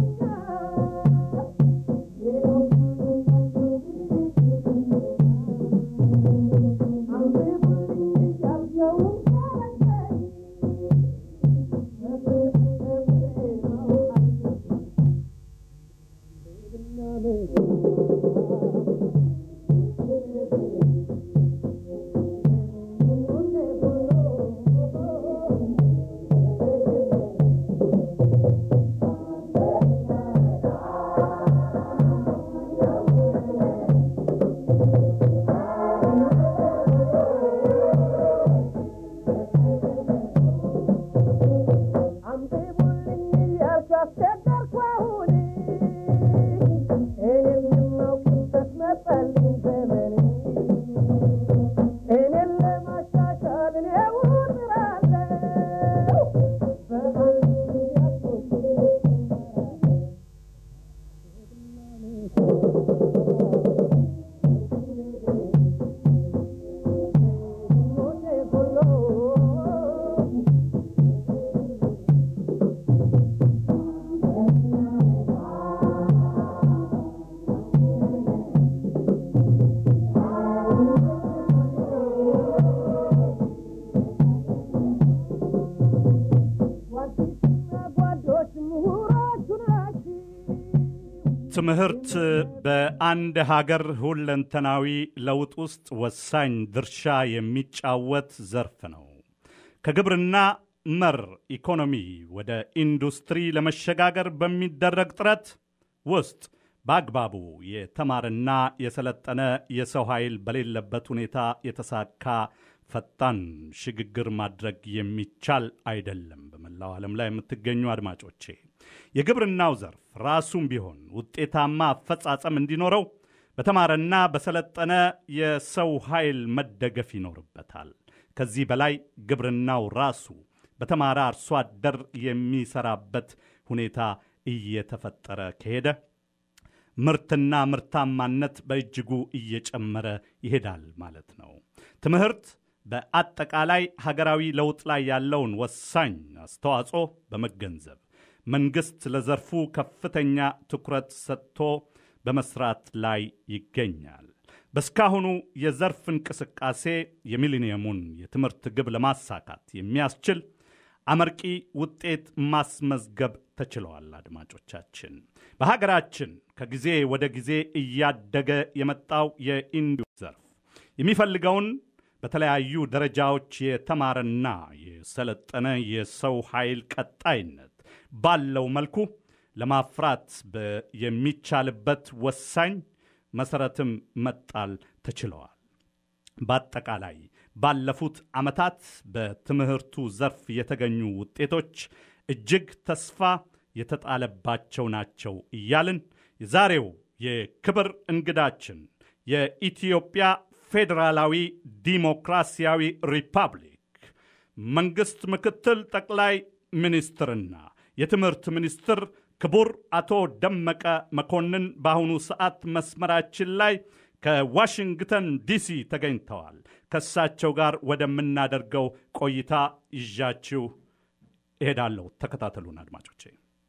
አንብቡልኝ እያልኩ አስቸገርኩ አሁን እኔም የማውቅበት መጣልኝ ዘመን እኔን ለማሻሻል እኔው እጥራለሁ በአንድ ያቶች ሞቴ ጎሎ ጓዲትና ጓዶች ምሁሮቹ ናችሁ። ትምህርት በአንድ ሀገር ሁለንተናዊ ለውጥ ውስጥ ወሳኝ ድርሻ የሚጫወት ዘርፍ ነው። ከግብርና መር ኢኮኖሚ ወደ ኢንዱስትሪ ለመሸጋገር በሚደረግ ጥረት ውስጥ በአግባቡ የተማረና የሰለጠነ የሰው ኃይል በሌለበት ሁኔታ የተሳካ ፈጣን ሽግግር ማድረግ የሚቻል አይደለም። በመላው ዓለም ላይ የምትገኙ አድማጮቼ የግብርናው ዘርፍ ራሱም ቢሆን ውጤታማ አፈጻጸም እንዲኖረው በተማረና በሰለጠነ የሰው ኃይል መደገፍ ይኖርበታል። ከዚህ በላይ ግብርናው ራሱ በተማረ አርሶ አደር የሚሰራበት ሁኔታ እየተፈጠረ ከሄደ ምርትና ምርታማነት በእጅጉ እየጨመረ ይሄዳል ማለት ነው። ትምህርት በአጠቃላይ ሀገራዊ ለውጥ ላይ ያለውን ወሳኝ አስተዋጽኦ በመገንዘብ መንግሥት ለዘርፉ ከፍተኛ ትኩረት ሰጥቶ በመስራት ላይ ይገኛል። በስካሁኑ የዘርፍ እንቅስቃሴ የሚሊኒየሙን የትምህርት ግብ ለማሳካት የሚያስችል አመርቂ ውጤት ማስመዝገብ ተችለዋል። አድማጮቻችን በሀገራችን ከጊዜ ወደ ጊዜ እያደገ የመጣው የኢንዱስትሪ ዘርፍ የሚፈልገውን በተለያዩ ደረጃዎች የተማረና የሰለጠነ የሰው ኃይል ቀጣይነት ባለው መልኩ ለማፍራት በ- የሚቻልበት ወሳኝ መሰረትም መጣል ተችለዋል። በአጠቃላይ ባለፉት ዓመታት በትምህርቱ ዘርፍ የተገኙ ውጤቶች እጅግ ተስፋ የተጣለባቸው ናቸው እያልን የዛሬው የክብር እንግዳችን የኢትዮጵያ ፌዴራላዊ ዲሞክራሲያዊ ሪፐብሊክ መንግሥት ምክትል ጠቅላይ ሚኒስትርና የትምህርት ሚኒስትር ክቡር አቶ ደመቀ መኮንን በአሁኑ ሰዓት መስመራችን ላይ ከዋሽንግተን ዲሲ ተገኝተዋል። ከእሳቸው ጋር ወደምናደርገው ቆይታ ይዣችሁ እሄዳለሁ። ተከታተሉን አድማጮቼ።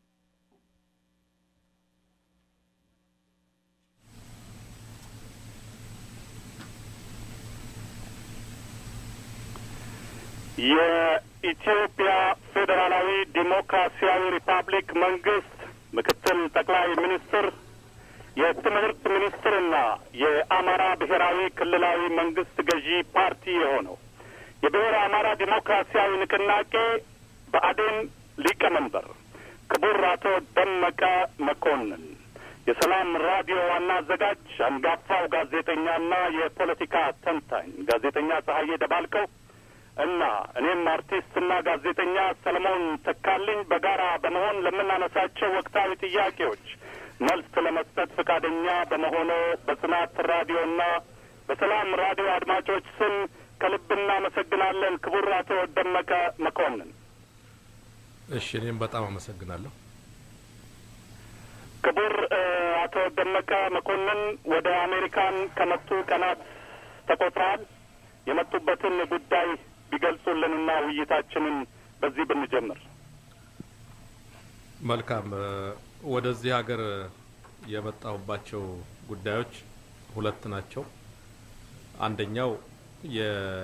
የኢትዮጵያ ፌዴራላዊ ዲሞክራሲያዊ ሪፐብሊክ መንግስት ምክትል ጠቅላይ ሚኒስትር የትምህርት ሚኒስትርና የአማራ ብሔራዊ ክልላዊ መንግስት ገዢ ፓርቲ የሆነው የብሔረ አማራ ዲሞክራሲያዊ ንቅናቄ ብአዴን ሊቀመንበር ክቡር አቶ ደመቀ መኮንን የሰላም ራዲዮ ዋና አዘጋጅ አንጋፋው ጋዜጠኛና የፖለቲካ ተንታኝ ጋዜጠኛ ፀሐዬ ደባልቀው እና እኔም አርቲስትና ጋዜጠኛ ሰለሞን ተካልኝ በጋራ በመሆን ለምናነሳቸው ወቅታዊ ጥያቄዎች መልስ ለመስጠት ፈቃደኛ በመሆኑ በጽናት ራዲዮና በሰላም ራዲዮ አድማጮች ስም ከልብ እናመሰግናለን። ክቡር አቶ ደመቀ መኮንን። እሺ እኔም በጣም አመሰግናለሁ። ክቡር እ፣ አቶ ደመቀ መኮንን ወደ አሜሪካን ከመጡ ቀናት ተቆጥረዋል። የመጡበትን ጉዳይ ቢገልጹልንና ውይይታችንን በዚህ ብንጀምር። መልካም እ፣ ወደዚህ ሀገር የመጣሁባቸው ጉዳዮች ሁለት ናቸው። አንደኛው የ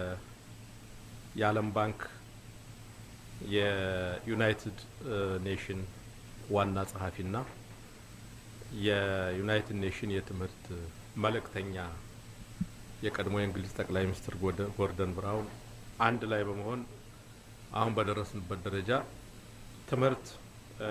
የዓለም ባንክ የዩናይትድ እ፣ ኔሽን ዋና ጸሐፊና የዩናይትድ ኔሽን የትምህርት መልእክተኛ የቀድሞ የእንግሊዝ ጠቅላይ ሚኒስትር ጎርደ- ጎርደን ብራውን አንድ ላይ በመሆን አሁን በደረስንበት ደረጃ ትምህርት እ፣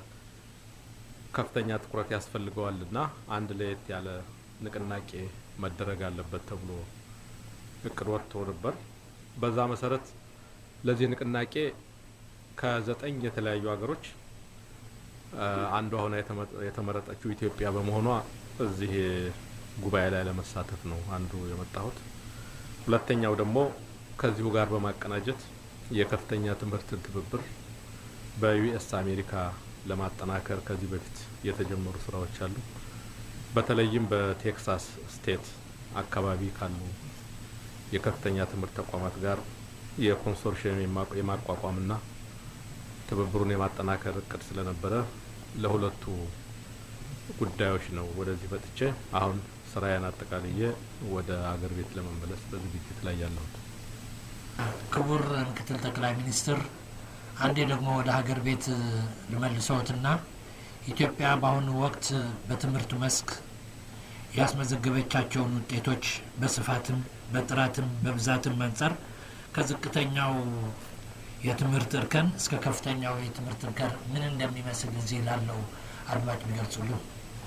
ከፍተኛ ትኩረት ያስፈልገዋልና አንድ ለየት ያለ ንቅናቄ መደረግ አለበት ተብሎ እቅድ ወጥቶ ነበር። በዛ መሰረት ለዚህ ንቅናቄ ከዘጠኝ የተለያዩ ሀገሮች እ፣ አንዷ ሆና የተመ- የተመረጠችው ኢትዮጵያ በመሆኗ እዚህ ጉባኤ ላይ ለመሳተፍ ነው አንዱ የመጣሁት። ሁለተኛው ደግሞ ከዚሁ ጋር በማቀናጀት የከፍተኛ ትምህርትን ትብብር በዩኤስ አሜሪካ ለማጠናከር ከዚህ በፊት የተጀመሩ ስራዎች አሉ። በተለይም በቴክሳስ ስቴት አካባቢ ካሉ የከፍተኛ ትምህርት ተቋማት ጋር የኮንሶርሽየም የማ- የማቋቋምና ትብብሩን የማጠናከር እቅድ ስለነበረ ለሁለቱ ጉዳዮች ነው ወደዚህ መጥቼ አሁን ስራዬን አጠቃልዬ ወደ አገር ቤት ለመመለስ በዝግጅት ላይ ያለሁት። ክቡር ምክትል ጠቅላይ ሚኒስትር አንዴ ደግሞ ወደ ሀገር ቤት እ፣ ልመልሰዎትና ኢትዮጵያ በአሁኑ ወቅት በትምህርት መስክ ያስመዘገበቻቸውን ውጤቶች በስፋትም በጥራትም በብዛትም አንጻር ከዝቅተኛው የትምህርት እርከን እስከ ከፍተኛው የትምህርት እርከን ምን እንደሚመስል እዚህ ላለው አድማጭ ቢገልጹልን።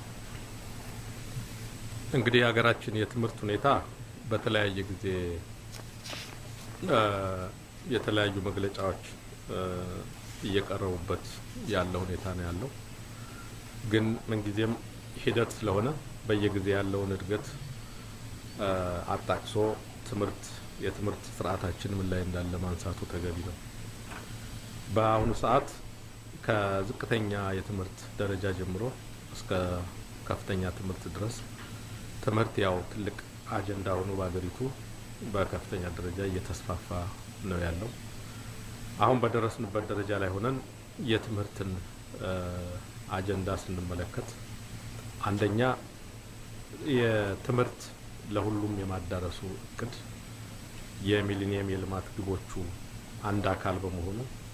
እንግዲህ የሀገራችን የትምህርት ሁኔታ በተለያየ ጊዜ እ፣ የተለያዩ መግለጫዎች እ፣ እየቀረቡበት ያለ ሁኔታ ነው ያለው። ግን ምንጊዜም ሂደት ስለሆነ በየጊዜ ያለውን እድገት እ፣ አጣቅሶ ትምህርት የትምህርት ስርዓታችን ምን ላይ እንዳለ ማንሳቱ ተገቢ ነው። በአሁኑ ሰዓት ከዝቅተኛ የትምህርት ደረጃ ጀምሮ እስከ ከፍተኛ ትምህርት ድረስ ትምህርት ያው ትልቅ አጀንዳ ሆኖ በሀገሪቱ በከፍተኛ ደረጃ እየተስፋፋ ነው ያለው። አሁን በደረስንበት ደረጃ ላይ ሆነን የትምህርትን እ፣ አጀንዳ ስንመለከት አንደኛ የትምህርት ለሁሉም የማዳረሱ እቅድ የሚሊኒየም የልማት ግቦቹ አንድ አካል በመሆኑ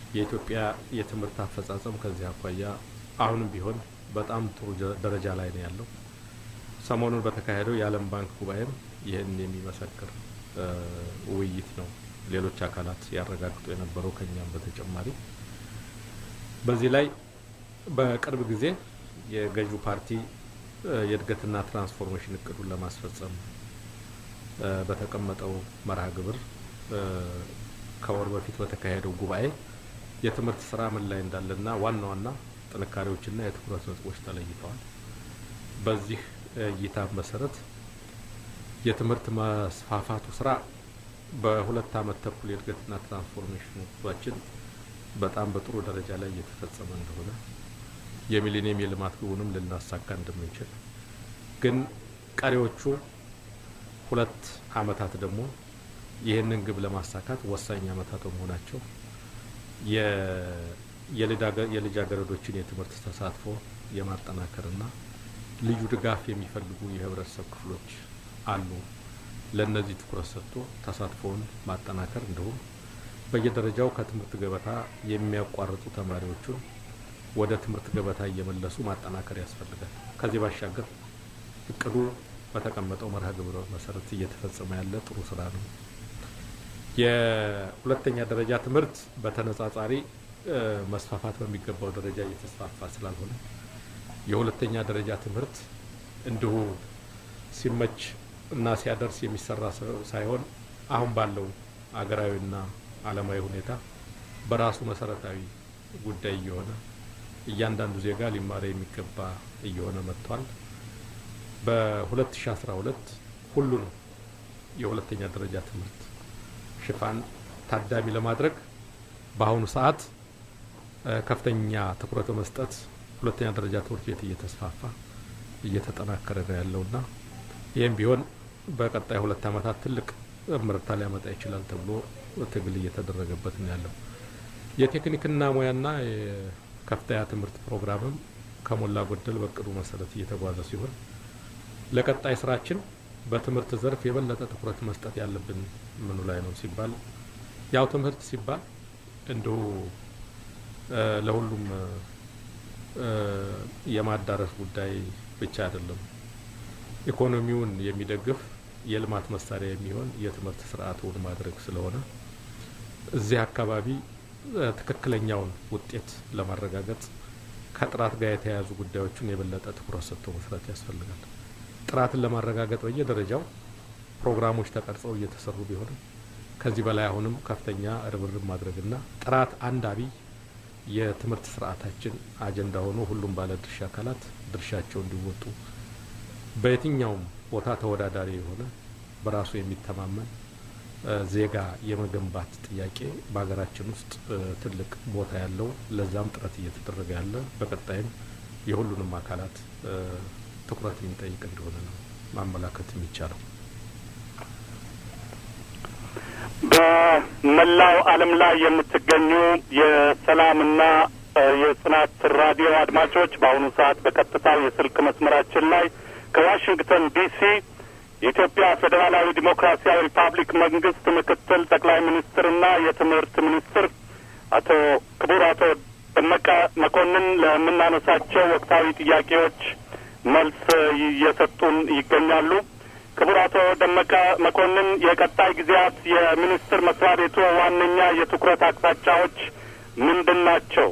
የኢትዮጵያ የትምህርት አፈጻጸም ከዚህ አኳያ አሁንም ቢሆን በጣም ጥሩ ጀ- ደረጃ ላይ ነው ያለው። ሰሞኑን በተካሄደው የዓለም ባንክ ጉባኤም ይህን የሚመሰክር እ፣ ውይይት ነው ሌሎች አካላት ያረጋግጡ የነበረው ከኛም በተጨማሪ በዚህ ላይ በቅርብ ጊዜ የገዢው ፓርቲ እ፣ የእድገትና ትራንስፎርሜሽን እቅዱን ለማስፈጸም እ፣ በተቀመጠው መርሃ ግብር እ፣ ከወር በፊት በተካሄደው ጉባኤ የትምህርት ስራ ምን ላይ እንዳለና ዋና ዋና ጥንካሬዎችና የትኩረት ነጥቦች ተለይተዋል። በዚህ እይታ መሰረት የትምህርት መስፋፋቱ ስራ በሁለት አመት ተኩል የእድገትና ትራንስፎርሜሽን ጉዟችን በጣም በጥሩ ደረጃ ላይ እየተፈጸመ እንደሆነ የሚሊኒየም የልማት ግቡንም ልናሳካ እንደምንችል ግን ቀሪዎቹ ሁለት አመታት ደግሞ ይህንን ግብ ለማሳካት ወሳኝ አመታት በመሆናቸው የ- የልዳገ- የልጃገረዶችን የትምህርት ተሳትፎ የማጠናከርና ልዩ ድጋፍ የሚፈልጉ የህብረተሰብ ክፍሎች አሉ። ለእነዚህ ትኩረት ሰጥቶ ተሳትፎውን ማጠናከር እንዲሁም በየደረጃው ከትምህርት ገበታ የሚያቋርጡ ተማሪዎቹን ወደ ትምህርት ገበታ እየመለሱ ማጠናከር ያስፈልጋል። ከዚህ ባሻገር እቅዱ በተቀመጠው መርሃ ግብር መሰረት እየተፈጸመ ያለ ጥሩ ስራ ነው። የሁለተኛ ደረጃ ትምህርት በተነጻጻሪ እ፣ መስፋፋት በሚገባው ደረጃ እየተስፋፋ ስላልሆነ የሁለተኛ ደረጃ ትምህርት እንዲሁ ሲመች እና ሲያደርስ የሚሰራ ስ- ሳይሆን አሁን ባለው አገራዊና ዓለማዊ ሁኔታ በራሱ መሰረታዊ ጉዳይ እየሆነ እያንዳንዱ ዜጋ ሊማር የሚገባ እየሆነ መጥቷል። በ2012 ሁሉንም የሁለተኛ ደረጃ ትምህርት ሽፋን ታዳሚ ለማድረግ በአሁኑ ሰዓት እ፣ ከፍተኛ ትኩረት በመስጠት ሁለተኛ ደረጃ ትምህርት ቤት እየተስፋፋ እየተጠናከረ ነው ያለውና ይህም ቢሆን በቀጣይ ሁለት ዓመታት ትልቅ ምርታ ሊያመጣ ይችላል ተብሎ ትግል እየተደረገበት ነው ያለው። የቴክኒክና ሙያና የከፍተኛ ትምህርት ፕሮግራምም ከሞላ ጎደል በእቅዱ መሰረት እየተጓዘ ሲሆን ለቀጣይ ስራችን በትምህርት ዘርፍ የበለጠ ትኩረት መስጠት ያለብን ምኑ ላይ ነው ሲባል ያው ትምህርት ሲባል እንዲሁ እ፣ ለሁሉም እ፣ የማዳረስ ጉዳይ ብቻ አይደለም። ኢኮኖሚውን የሚደግፍ የልማት መሳሪያ የሚሆን የትምህርት ስርዓቱን ማድረግ ስለሆነ እዚህ አካባቢ እ፣ ትክክለኛውን ውጤት ለማረጋገጥ ከጥራት ጋር የተያያዙ ጉዳዮችን የበለጠ ትኩረት ሰጥቶ መስራት ያስፈልጋል። ጥራትን ለማረጋገጥ በየደረጃው ፕሮግራሞች ተቀርጸው እየተሰሩ ቢሆንም ከዚህ በላይ አሁንም ከፍተኛ ርብርብ ማድረግና ጥራት አንድ አብይ የትምህርት ስርዓታችን አጀንዳ ሆኖ ሁሉም ባለድርሻ አካላት ድርሻቸው እንዲወጡ በየትኛውም ቦታ ተወዳዳሪ የሆነ በራሱ የሚተማመን እ፣ ዜጋ የመገንባት ጥያቄ በሀገራችን ውስጥ እ፣ ትልቅ ቦታ ያለው ለዛም ጥረት እየተደረገ ያለ በቀጣይም የሁሉንም አካላት እ፣ ትኩረት የሚጠይቅ እንደሆነ ነው ማመላከት የሚቻለው። በመላው ዓለም ላይ የምትገኙ የሰላምና እ፣ የጽናት ራዲዮ አድማጮች በአሁኑ ሰዓት በቀጥታው የስልክ መስመራችን ላይ ከዋሽንግተን ዲሲ የኢትዮጵያ ፌዴራላዊ ዲሞክራሲያዊ ሪፐብሊክ መንግስት ምክትል ጠቅላይ ሚኒስትርና የትምህርት ሚኒስትር አቶ ክቡር አቶ ደመቀ መኮንን ለምናነሳቸው ወቅታዊ ጥያቄዎች መልስ እየሰጡን ይገኛሉ። ክቡር አቶ ደመቀ መኮንን የቀጣይ ጊዜያት የሚኒስቴር መስሪያ ቤቱ ዋነኛ የትኩረት አቅጣጫዎች ምንድን ናቸው?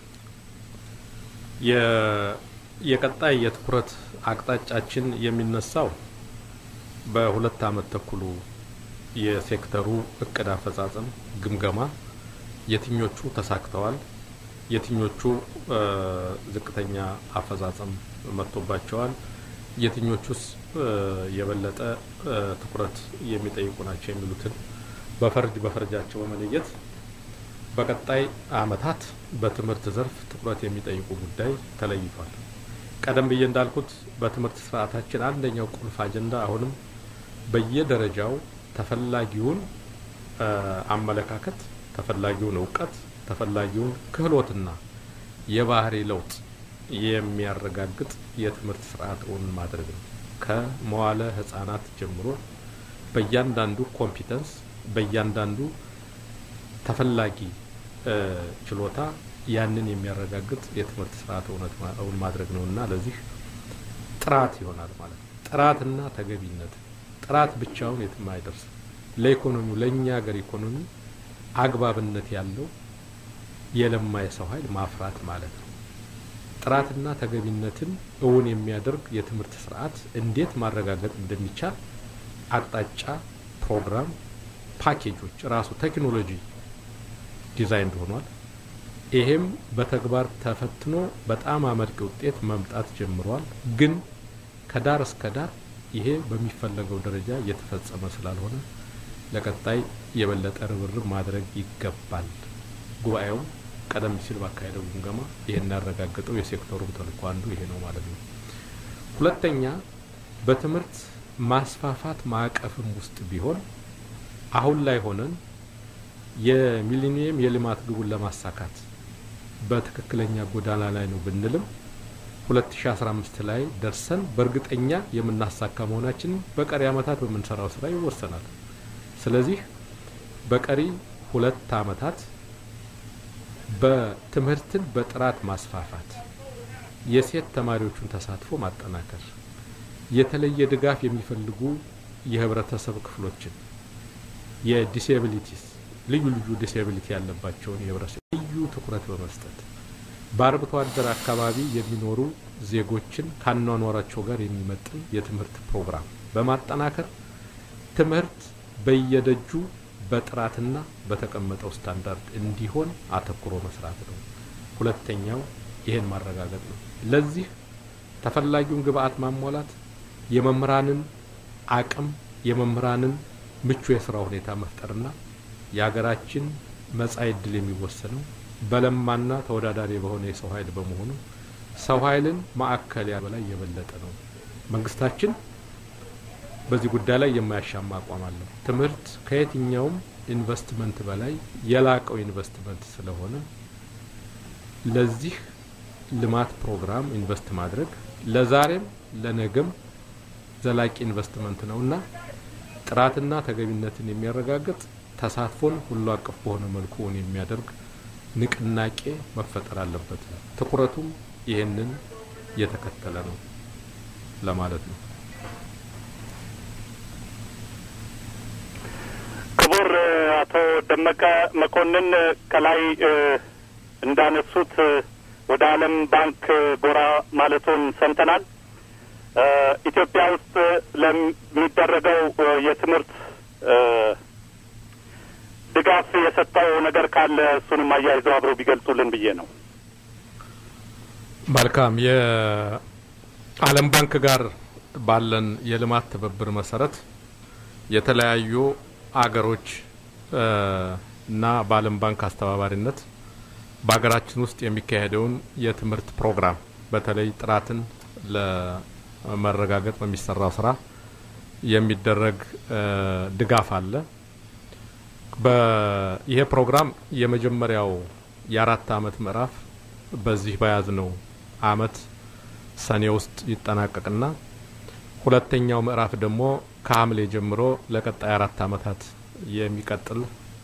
የ- የቀጣይ የትኩረት አቅጣጫችን የሚነሳው በሁለት አመት ተኩሉ የሴክተሩ እቅድ አፈጻጸም ግምገማ የትኞቹ ተሳክተዋል፣ የትኞቹ እ፣ ዝቅተኛ አፈጻጸም መጥቶባቸዋል፣ የትኞቹስ እ፣ የበለጠ እ፣ ትኩረት የሚጠይቁ ናቸው የሚሉትን በፈርጅ በፈርጃቸው በመለየት በቀጣይ አመታት በትምህርት ዘርፍ ትኩረት የሚጠይቁ ጉዳይ ተለይቷል። ቀደም ብዬ እንዳልኩት በትምህርት ስርዓታችን አንደኛው ቁልፍ አጀንዳ አሁንም በየደረጃው ተፈላጊውን እ፣ አመለካከት፣ ተፈላጊውን እውቀት፣ ተፈላጊውን ክህሎትና የባህሪ ለውጥ የሚያረጋግጥ የትምህርት ስርዓት እውን ማድረግ ነው። ከመዋለ ህጻናት ጀምሮ በእያንዳንዱ ኮምፒተንስ በእያንዳንዱ ተፈላጊ ችሎታ ያንን የሚያረጋግጥ የትምህርት ስርዓት እውነት እውን ማድረግ ነው እና ለዚህ ጥራት ይሆናል ማለት ነው። ጥራትና ተገቢነት ጥራት ብቻውን የትም አይደርስም። ለኢኮኖሚው ለእኛ ሀገር ኢኮኖሚ አግባብነት ያለው የለማ የሰው ኃይል ማፍራት ማለት ነው። ጥራትና ተገቢነትን እውን የሚያደርግ የትምህርት ስርዓት እንዴት ማረጋገጥ እንደሚቻል አቅጣጫ፣ ፕሮግራም፣ ፓኬጆች ራሱ ቴክኖሎጂ ዲዛይን ሆኗል። ይሄም በተግባር ተፈትኖ በጣም አመርቂ ውጤት መምጣት ጀምሯል። ግን ከዳር እስከ ዳር ይሄ በሚፈለገው ደረጃ እየተፈጸመ ስላልሆነ ለቀጣይ የበለጠ ርብርብ ማድረግ ይገባል። ጉባኤውም ቀደም ሲል ባካሄደው ግምገማ ይህን ያረጋገጠው የሴክተሩም ተልእኮ አንዱ ይሄ ነው ማለት ነው። ሁለተኛ በትምህርት ማስፋፋት ማዕቀፍም ውስጥ ቢሆን አሁን ላይ ሆነን የሚሊኒየም የልማት ግቡን ለማሳካት በትክክለኛ ጎዳና ላይ ነው ብንልም 2015 ላይ ደርሰን በእርግጠኛ የምናሳካ መሆናችን በቀሪ ዓመታት በምንሰራው ስራ ይወሰናል። ስለዚህ በቀሪ ሁለት ዓመታት በትምህርትን በጥራት ማስፋፋት፣ የሴት ተማሪዎቹን ተሳትፎ ማጠናከር፣ የተለየ ድጋፍ የሚፈልጉ የህብረተሰብ ክፍሎችን የዲስኤቢሊቲስ ልዩ ልዩ ዲስኤቢሊቲ ያለባቸውን የህብረተሰብ ልዩ ትኩረት በመስጠት በአርብቶ አደር አካባቢ የሚኖሩ ዜጎችን ካኗኗራቸው ጋር የሚመጥን የትምህርት ፕሮግራም በማጠናከር ትምህርት በየደጁ በጥራትና በተቀመጠው ስታንዳርድ እንዲሆን አተኩሮ መስራት ነው። ሁለተኛው ይሄን ማረጋገጥ ነው። ለዚህ ተፈላጊውን ግብአት ማሟላት፣ የመምህራንን አቅም፣ የመምህራንን ምቹ የስራ ሁኔታ መፍጠርና የሀገራችን መጻኢ ዕድል የሚወሰነው በለማና ተወዳዳሪ በሆነ የሰው ኃይል በመሆኑ ሰው ኃይልን ማዕከል በላይ የበለጠ ነው። መንግስታችን በዚህ ጉዳይ ላይ የማያሻማ አቋም አለው። ትምህርት ከየትኛውም ኢንቨስትመንት በላይ የላቀው ኢንቨስትመንት ስለሆነ ለዚህ ልማት ፕሮግራም ኢንቨስት ማድረግ ለዛሬም ለነገም ዘላቂ ኢንቨስትመንት ነውና ጥራትና ተገቢነትን የሚያረጋግጥ ተሳትፎን ሁሉ አቀፍ በሆነ መልኩ እውን የሚያደርግ ንቅናቄ መፈጠር አለበት። ትኩረቱም ይህንን የተከተለ ነው ለማለት ነው። ክቡር አቶ ደመቀ መኮንን ከላይ እንዳነሱት ወደ ዓለም ባንክ ጎራ ማለቶን ሰምተናል። ኢትዮጵያ ውስጥ ለሚደረገው የትምህርት ድጋፍ የሰጠው ነገር ካለ እሱንም አያይዘው አብረው ቢገልጹልን ብዬ ነው። መልካም። የዓለም ባንክ ጋር ባለን የልማት ትብብር መሰረት የተለያዩ አገሮች እና በዓለም ባንክ አስተባባሪነት በሀገራችን ውስጥ የሚካሄደውን የትምህርት ፕሮግራም በተለይ ጥራትን ለመረጋገጥ በሚሰራው ስራ የሚደረግ ድጋፍ አለ። ይሄ ፕሮግራም የመጀመሪያው የአራት አመት ምዕራፍ በዚህ በያዝነው አመት ሰኔ ውስጥ ይጠናቀቅና ሁለተኛው ምዕራፍ ደግሞ ከሐምሌ ጀምሮ ለቀጣይ አራት አመታት የሚቀጥል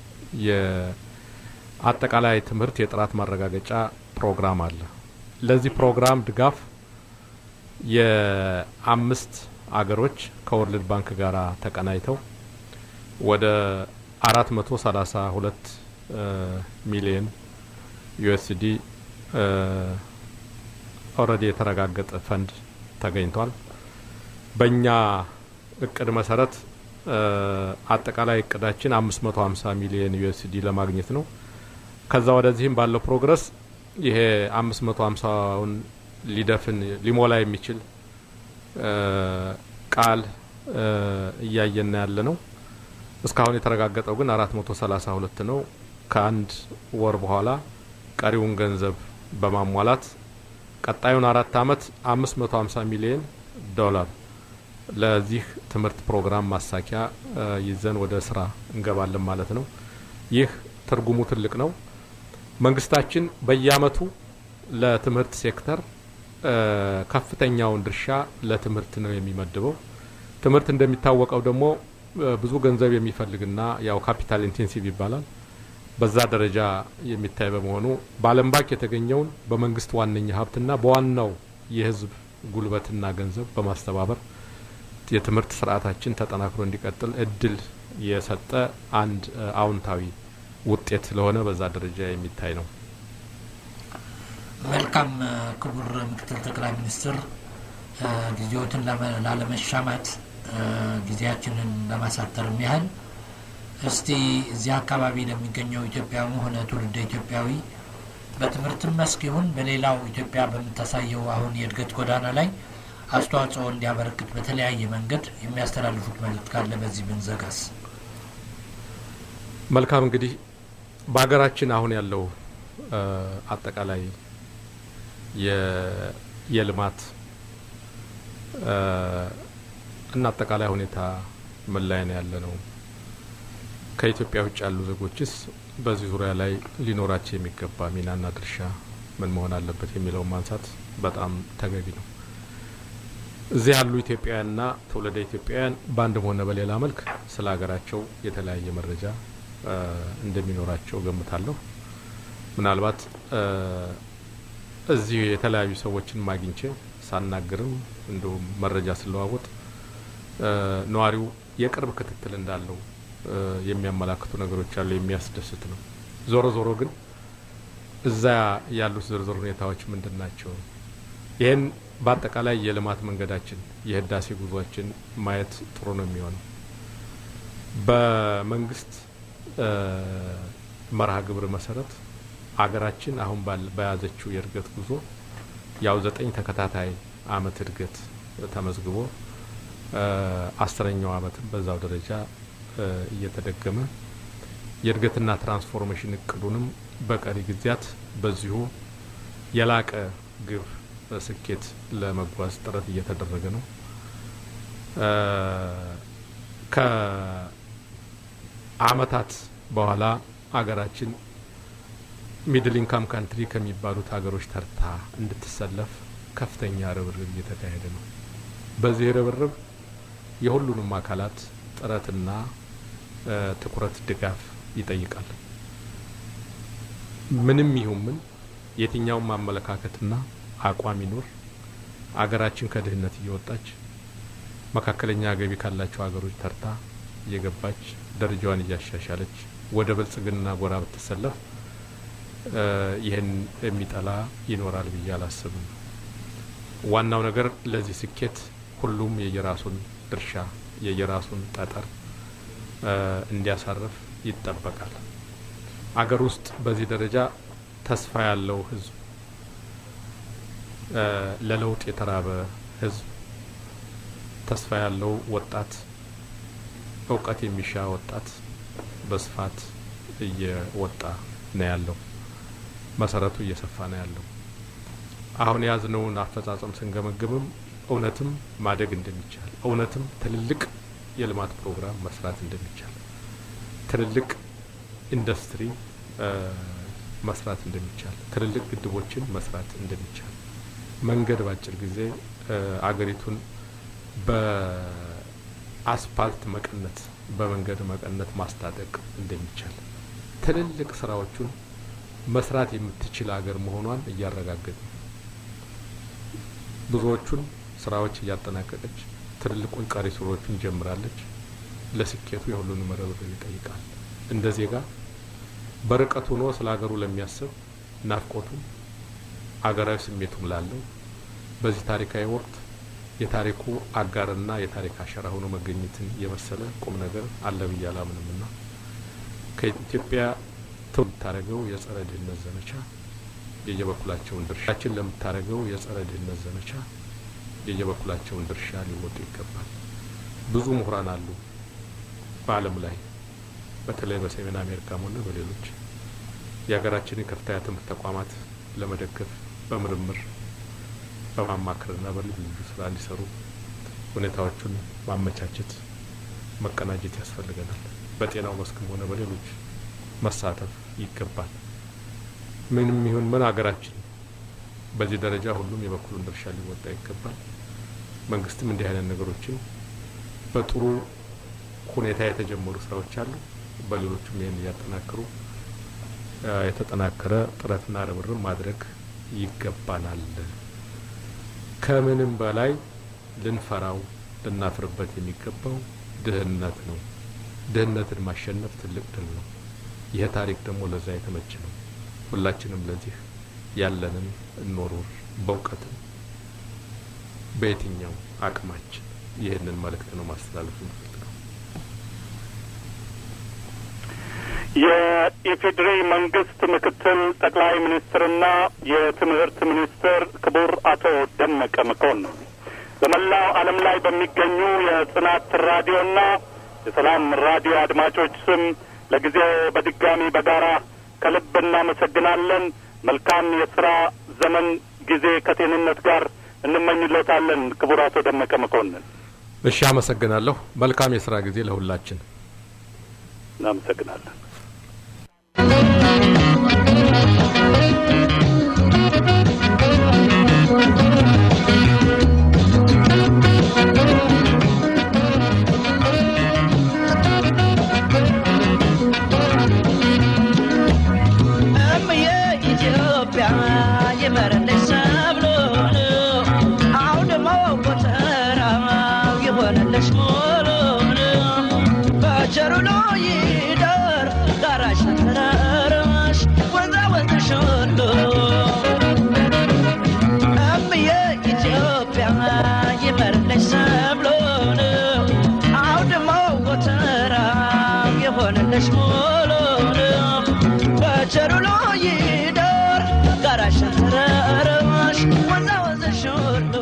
የአጠቃላይ ትምህርት የጥራት ማረጋገጫ ፕሮግራም አለ። ለዚህ ፕሮግራም ድጋፍ የአምስት አገሮች ከወርልድ ባንክ ጋር ተቀናይተው ወደ አራት መቶ ሰላሳ ሁለት ሚሊየን ዩኤስዲ ኦልሬዲ የተረጋገጠ ፈንድ ተገኝቷል። በእኛ እቅድ መሰረት አጠቃላይ እቅዳችን አምስት መቶ ሀምሳ ሚሊየን ዩኤስዲ ለማግኘት ነው። ከዛ ወደዚህም ባለው ፕሮግረስ ይሄ አምስት መቶ ሀምሳውን ሊደፍን ሊሞላ የሚችል ቃል እያየን ያለ ነው። እስካሁን የተረጋገጠው ግን አራት መቶ ሰላሳ ሁለት ነው። ከአንድ ወር በኋላ ቀሪውን ገንዘብ በማሟላት ቀጣዩን አራት አመት አምስት መቶ ሀምሳ ሚሊየን ዶላር ለዚህ ትምህርት ፕሮግራም ማሳኪያ ይዘን ወደ ስራ እንገባለን ማለት ነው። ይህ ትርጉሙ ትልቅ ነው። መንግስታችን በየአመቱ ለትምህርት ሴክተር ከፍተኛውን ድርሻ ለትምህርት ነው የሚመድበው። ትምህርት እንደሚታወቀው ደግሞ ብዙ ገንዘብ የሚፈልግና ያው ካፒታል ኢንቴንሲቭ ይባላል። በዛ ደረጃ የሚታይ በመሆኑ በዓለም ባንክ የተገኘውን በመንግስት ዋነኛ ሀብትና በዋናው የህዝብ ጉልበትና ገንዘብ በማስተባበር የትምህርት ስርዓታችን ተጠናክሮ እንዲቀጥል እድል የሰጠ አንድ አዎንታዊ ውጤት ስለሆነ በዛ ደረጃ የሚታይ ነው። መልካም ክቡር ምክትል ጠቅላይ ሚኒስትር ጊዜዎትን ላለመሻማት ጊዜያችንን ለማሳጠርም ያህል እስቲ እዚህ አካባቢ ለሚገኘው ኢትዮጵያዊ ሆነ ትውልደ ኢትዮጵያዊ በትምህርትም መስክ ይሁን በሌላው ኢትዮጵያ በምታሳየው አሁን የእድገት ጎዳና ላይ አስተዋጽኦ እንዲያበረክት በተለያየ መንገድ የሚያስተላልፉት መልእክት ካለ በዚህ ብንዘጋስ? መልካም እንግዲህ በሀገራችን አሁን ያለው አጠቃላይ የልማት እና አጠቃላይ ሁኔታ ምን ላይ ነው ያለ ነው? ከኢትዮጵያ ውጭ ያሉ ዜጎችስ በዚህ ዙሪያ ላይ ሊኖራቸው የሚገባ ሚናና ድርሻ ምን መሆን አለበት የሚለውን ማንሳት በጣም ተገቢ ነው። እዚህ ያሉ ኢትዮጵያውያንና ትውልደ ኢትዮጵያውያን በአንድም ሆነ በሌላ መልክ ስለ ሀገራቸው የተለያየ መረጃ እንደሚኖራቸው ገምታለሁ። ምናልባት እዚህ የተለያዩ ሰዎችን ማግኝቼ ሳናግርም እንዲሁም መረጃ ስለዋወጥ ነዋሪው የቅርብ ክትትል እንዳለው የሚያመላክቱ ነገሮች አሉ። የሚያስደስት ነው። ዞሮ ዞሮ ግን እዛ ያሉት ዝርዝር ሁኔታዎች ምንድን ናቸው? ይህን በአጠቃላይ የልማት መንገዳችን የህዳሴ ጉዟችን ማየት ጥሩ ነው የሚሆነው በመንግስት መርሃ ግብር መሰረት አገራችን አሁን በያዘችው የእድገት ጉዞ ያው ዘጠኝ ተከታታይ አመት እድገት ተመዝግቦ አስረኛው አመትም በዛው ደረጃ እየተደገመ የእድገትና ትራንስፎርሜሽን እቅዱንም በቀሪ ጊዜያት በዚሁ የላቀ ግብ ስኬት ለመጓዝ ጥረት እየተደረገ ነው። ከአመታት በኋላ አገራችን ሚድል ኢንካም ካንትሪ ከሚባሉት ሀገሮች ተርታ እንድትሰለፍ ከፍተኛ ርብርብ እየተካሄደ ነው። በዚህ ርብርብ የሁሉንም አካላት ጥረትና ትኩረት፣ ድጋፍ ይጠይቃል። ምንም ይሁን ምን የትኛውም አመለካከትና አቋም ይኖር አገራችን ከድህነት እየወጣች መካከለኛ ገቢ ካላቸው ሀገሮች ተርታ እየገባች ደረጃዋን እያሻሻለች ወደ ብልጽግና ጎራ ብትሰለፍ ይህን የሚጠላ ይኖራል ብዬ አላስብም። ዋናው ነገር ለዚህ ስኬት ሁሉም የየራሱን ድርሻ የየራሱን ጠጠር እንዲያሳርፍ ይጠበቃል። አገር ውስጥ በዚህ ደረጃ ተስፋ ያለው ህዝብ፣ ለለውጥ የተራበ ህዝብ፣ ተስፋ ያለው ወጣት፣ እውቀት የሚሻ ወጣት በስፋት እየወጣ ነው ያለው። መሰረቱ እየሰፋ ነው ያለው። አሁን የያዝነውን አፈጻጸም ስንገመግምም እውነትም ማደግ እንደሚቻል እውነትም ትልልቅ የልማት ፕሮግራም መስራት እንደሚቻል ትልልቅ ኢንዱስትሪ መስራት እንደሚቻል ትልልቅ ግድቦችን መስራት እንደሚቻል መንገድ በአጭር ጊዜ አገሪቱን በአስፓልት መቀነት በመንገድ መቀነት ማስታጠቅ እንደሚቻል ትልልቅ ስራዎቹን መስራት የምትችል ሀገር መሆኗን እያረጋገጥ ብዙዎቹን ስራዎች እያጠናቀቀች ትልልቁን ቀሪ ስራዎቹን ጀምራለች። ለስኬቱ የሁሉንም ርብርብ ይጠይቃል። እንደ ዜጋ በርቀት ሆኖ ስለ ሀገሩ ለሚያስብ ናፍቆቱም አገራዊ ስሜቱም ላለው በዚህ ታሪካዊ ወቅት የታሪኩ አጋርና የታሪክ አሻራ ሆኖ መገኘትን የመሰለ ቁም ነገር አለ ብዬ አላምንምና ከኢትዮጵያ ለምታደርገው የጸረ ድህነት ዘመቻ የየበኩላቸውን ድርሻችን ለምታደርገው የጸረ ድህነት ዘመቻ የየበኩላቸውን ድርሻ ሊወጡ ይገባል። ብዙ ምሁራን አሉ በዓለም ላይ በተለይ በሰሜን አሜሪካም ሆነ በሌሎች የሀገራችንን ከፍተኛ ትምህርት ተቋማት ለመደገፍ በምርምር በማማከርና በልዩ ልዩ ስራ እንዲሰሩ ሁኔታዎቹን ማመቻቸት መቀናጀት ያስፈልገናል። በጤናው መስክም ሆነ በሌሎች መሳተፍ ይገባል። ምንም ይሁን ምን ሀገራችን በዚህ ደረጃ ሁሉም የበኩሉን ድርሻ ሊወጣ ይገባል። መንግስትም እንዲህ አይነት ነገሮችን በጥሩ ሁኔታ የተጀመሩ ስራዎች አሉ። በሌሎቹም ይህን እያጠናከሩ የተጠናከረ ጥረትና ርብርብ ማድረግ ይገባናል። ከምንም በላይ ልንፈራው ልናፍርበት የሚገባው ድህነት ነው። ድህነትን ማሸነፍ ትልቅ ድል ነው። ይህ ታሪክ ደግሞ ለዛ የተመቸ ነው። ሁላችንም ለዚህ ያለንን እንወርውር፣ በእውቀትም በየትኛው አቅማችን ይህንን መልእክት ነው ማስተላለፍ የምፈልገው። የኢፌዴሪ መንግስት ምክትል ጠቅላይ ሚኒስትርና የትምህርት ሚኒስትር ክቡር አቶ ደመቀ መኮንን በመላው ዓለም ላይ በሚገኙ የጽናት ራዲዮና የሰላም ራዲዮ አድማጮች ስም ለጊዜው በድጋሚ በጋራ ከልብ እናመሰግናለን። መልካም የስራ ዘመን ጊዜ ከጤንነት ጋር እንመኝሎታለን። ክቡር አቶ ደመቀ መኮንን እሺ፣ አመሰግናለሁ። መልካም የስራ ጊዜ ለሁላችን። እናመሰግናለን። እምዬ ኢትዮጵያ ይመረልሽ ሰብሉን አውድማ ጎተራው ይሆንልሽ ሙሉን በቸሩ ይደር ዳራሽ ተራራሽ ወንዛ ወንዝሽ ሁሉ እምዬ ኢትዮጵያ ይመረልሽ ሰብሉን አውድማ ጎተራው ይሆንልሽ ሙሉን በቸሩ ይደር ጋራሽ ተራራሽ ወንዛ ወንዝሽ ሁሉ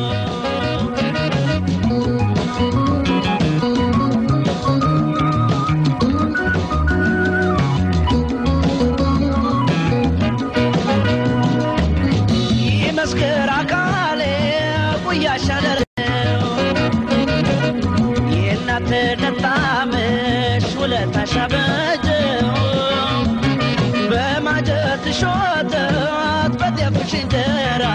ይመስክር አካሌ ጉያሽ አደረው የእናትነት ጣዕምሽ ውለታሽ አበጀው በማጀት ሾተት በጤፍሽ እንጀራ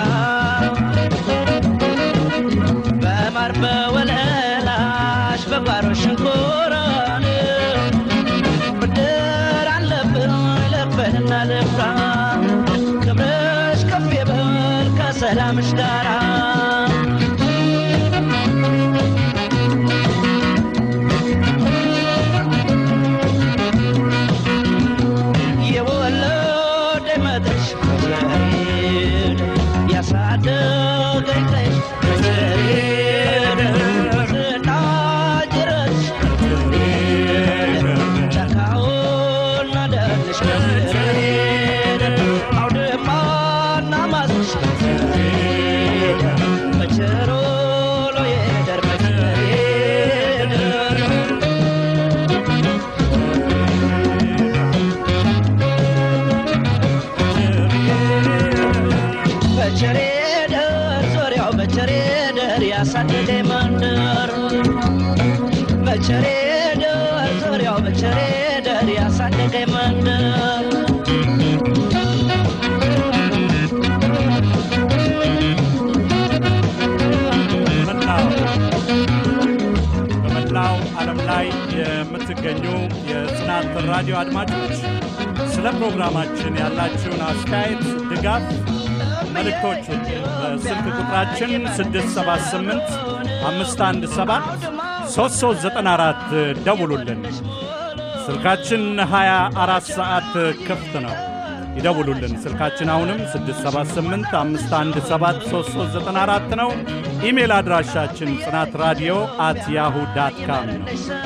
በማር በወለላሽ በጓሮ ሽንኮራን ብድር አለብን ልክፈልና ልፍራ ክብርሽ ከፍ ይበል ከሰላምሽ ጋራ የወለደ መድረሽ መዘሬድ ያሳደገኝ ነሽ መዘሬድ ዝናጅረሽ መዘሬድ ጫካውና ደንሽ መዘሬድ አውድማና ማስሽ መዘሬድ በቸሮ ሎየደር መዘሬድ በቸሬ ደር ዙሪያው በቸሬ ደር ያሳደገ መንደር በቸሬ ደር ዙሪያው በቸሬ ደር ያሳደገ መንደር በመላው በመላው ዓለም ላይ የምትገኙ የጽናት ራዲዮ አድማጮች ስለ ፕሮግራማችን ያላችሁን አስተያየት፣ ድጋፍ፣ መልእክቶችን በስልክ ቁጥራችን 678 517 3394 ደውሉልን። ስልካችን 24 ሰዓት ክፍት ነው። ይደውሉልን። ስልካችን አሁንም 678 517 3394 ነው። ኢሜል አድራሻችን ጽናት ራዲዮ አት ያሁ ዳት ካም ነው።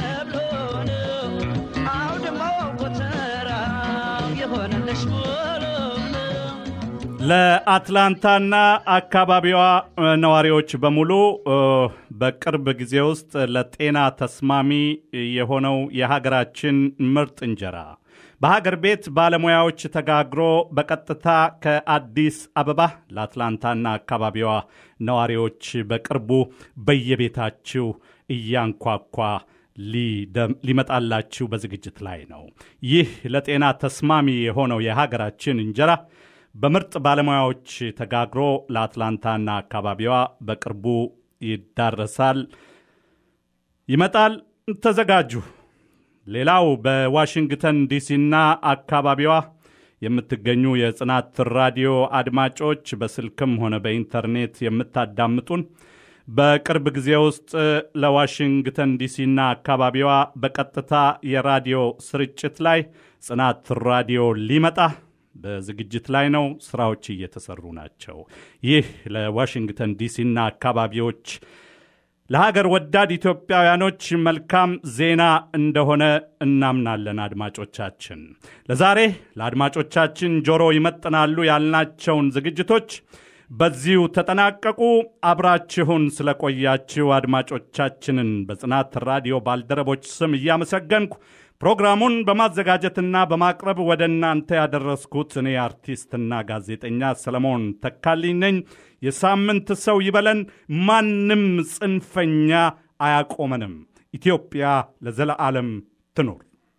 ለአትላንታና አካባቢዋ እ፣ ነዋሪዎች በሙሉ እ፣ በቅርብ ጊዜ ውስጥ ለጤና ተስማሚ የሆነው የሀገራችን ምርጥ እንጀራ በሀገር ቤት ባለሙያዎች ተጋግሮ በቀጥታ ከአዲስ አበባ ለአትላንታና አካባቢዋ ነዋሪዎች በቅርቡ በየቤታችሁ እያንኳኳ ሊደም- ሊመጣላችሁ በዝግጅት ላይ ነው። ይህ ለጤና ተስማሚ የሆነው የሀገራችን እንጀራ በምርጥ ባለሙያዎች ተጋግሮ ለአትላንታና አካባቢዋ በቅርቡ ይዳረሳል፣ ይመጣል። ተዘጋጁ። ሌላው በዋሽንግተን ዲሲና አካባቢዋ የምትገኙ የጽናት ራዲዮ አድማጮች በስልክም ሆነ በኢንተርኔት የምታዳምጡን በቅርብ ጊዜ ውስጥ ለዋሽንግተን ዲሲና አካባቢዋ በቀጥታ የራዲዮ ስርጭት ላይ ጽናት ራዲዮ ሊመጣ በዝግጅት ላይ ነው። ስራዎች እየተሰሩ ናቸው። ይህ ለዋሽንግተን ዲሲና አካባቢዎች ለሀገር ወዳድ ኢትዮጵያውያኖች መልካም ዜና እንደሆነ እናምናለን። አድማጮቻችን ለዛሬ ለአድማጮቻችን ጆሮ ይመጥናሉ ያልናቸውን ዝግጅቶች በዚሁ ተጠናቀቁ። አብራችሁን ስለቆያችሁ አድማጮቻችንን በጽናት ራዲዮ ባልደረቦች ስም እያመሰገንኩ ፕሮግራሙን በማዘጋጀትና በማቅረብ ወደ እናንተ ያደረስኩት እኔ አርቲስትና ጋዜጠኛ ሰለሞን ተካልኝ ነኝ። የሳምንት ሰው ይበለን። ማንም ጽንፈኛ አያቆመንም። ኢትዮጵያ ለዘለዓለም ትኑር።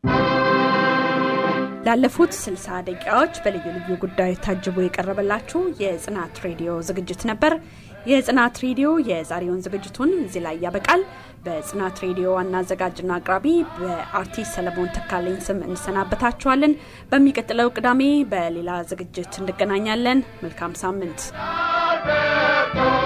ላለፉት 60 ደቂቃዎች በልዩ ልዩ ጉዳዮች ታጅቦ የቀረበላችሁ የጽናት ሬዲዮ ዝግጅት ነበር። የጽናት ሬዲዮ የዛሬውን ዝግጅቱን እዚህ ላይ ያበቃል። በጽናት ሬዲዮ ዋና አዘጋጅና አቅራቢ በአርቲስት ሰለሞን ተካለኝ ስም እንሰናበታችኋለን። በሚቀጥለው ቅዳሜ በሌላ ዝግጅት እንገናኛለን። መልካም ሳምንት።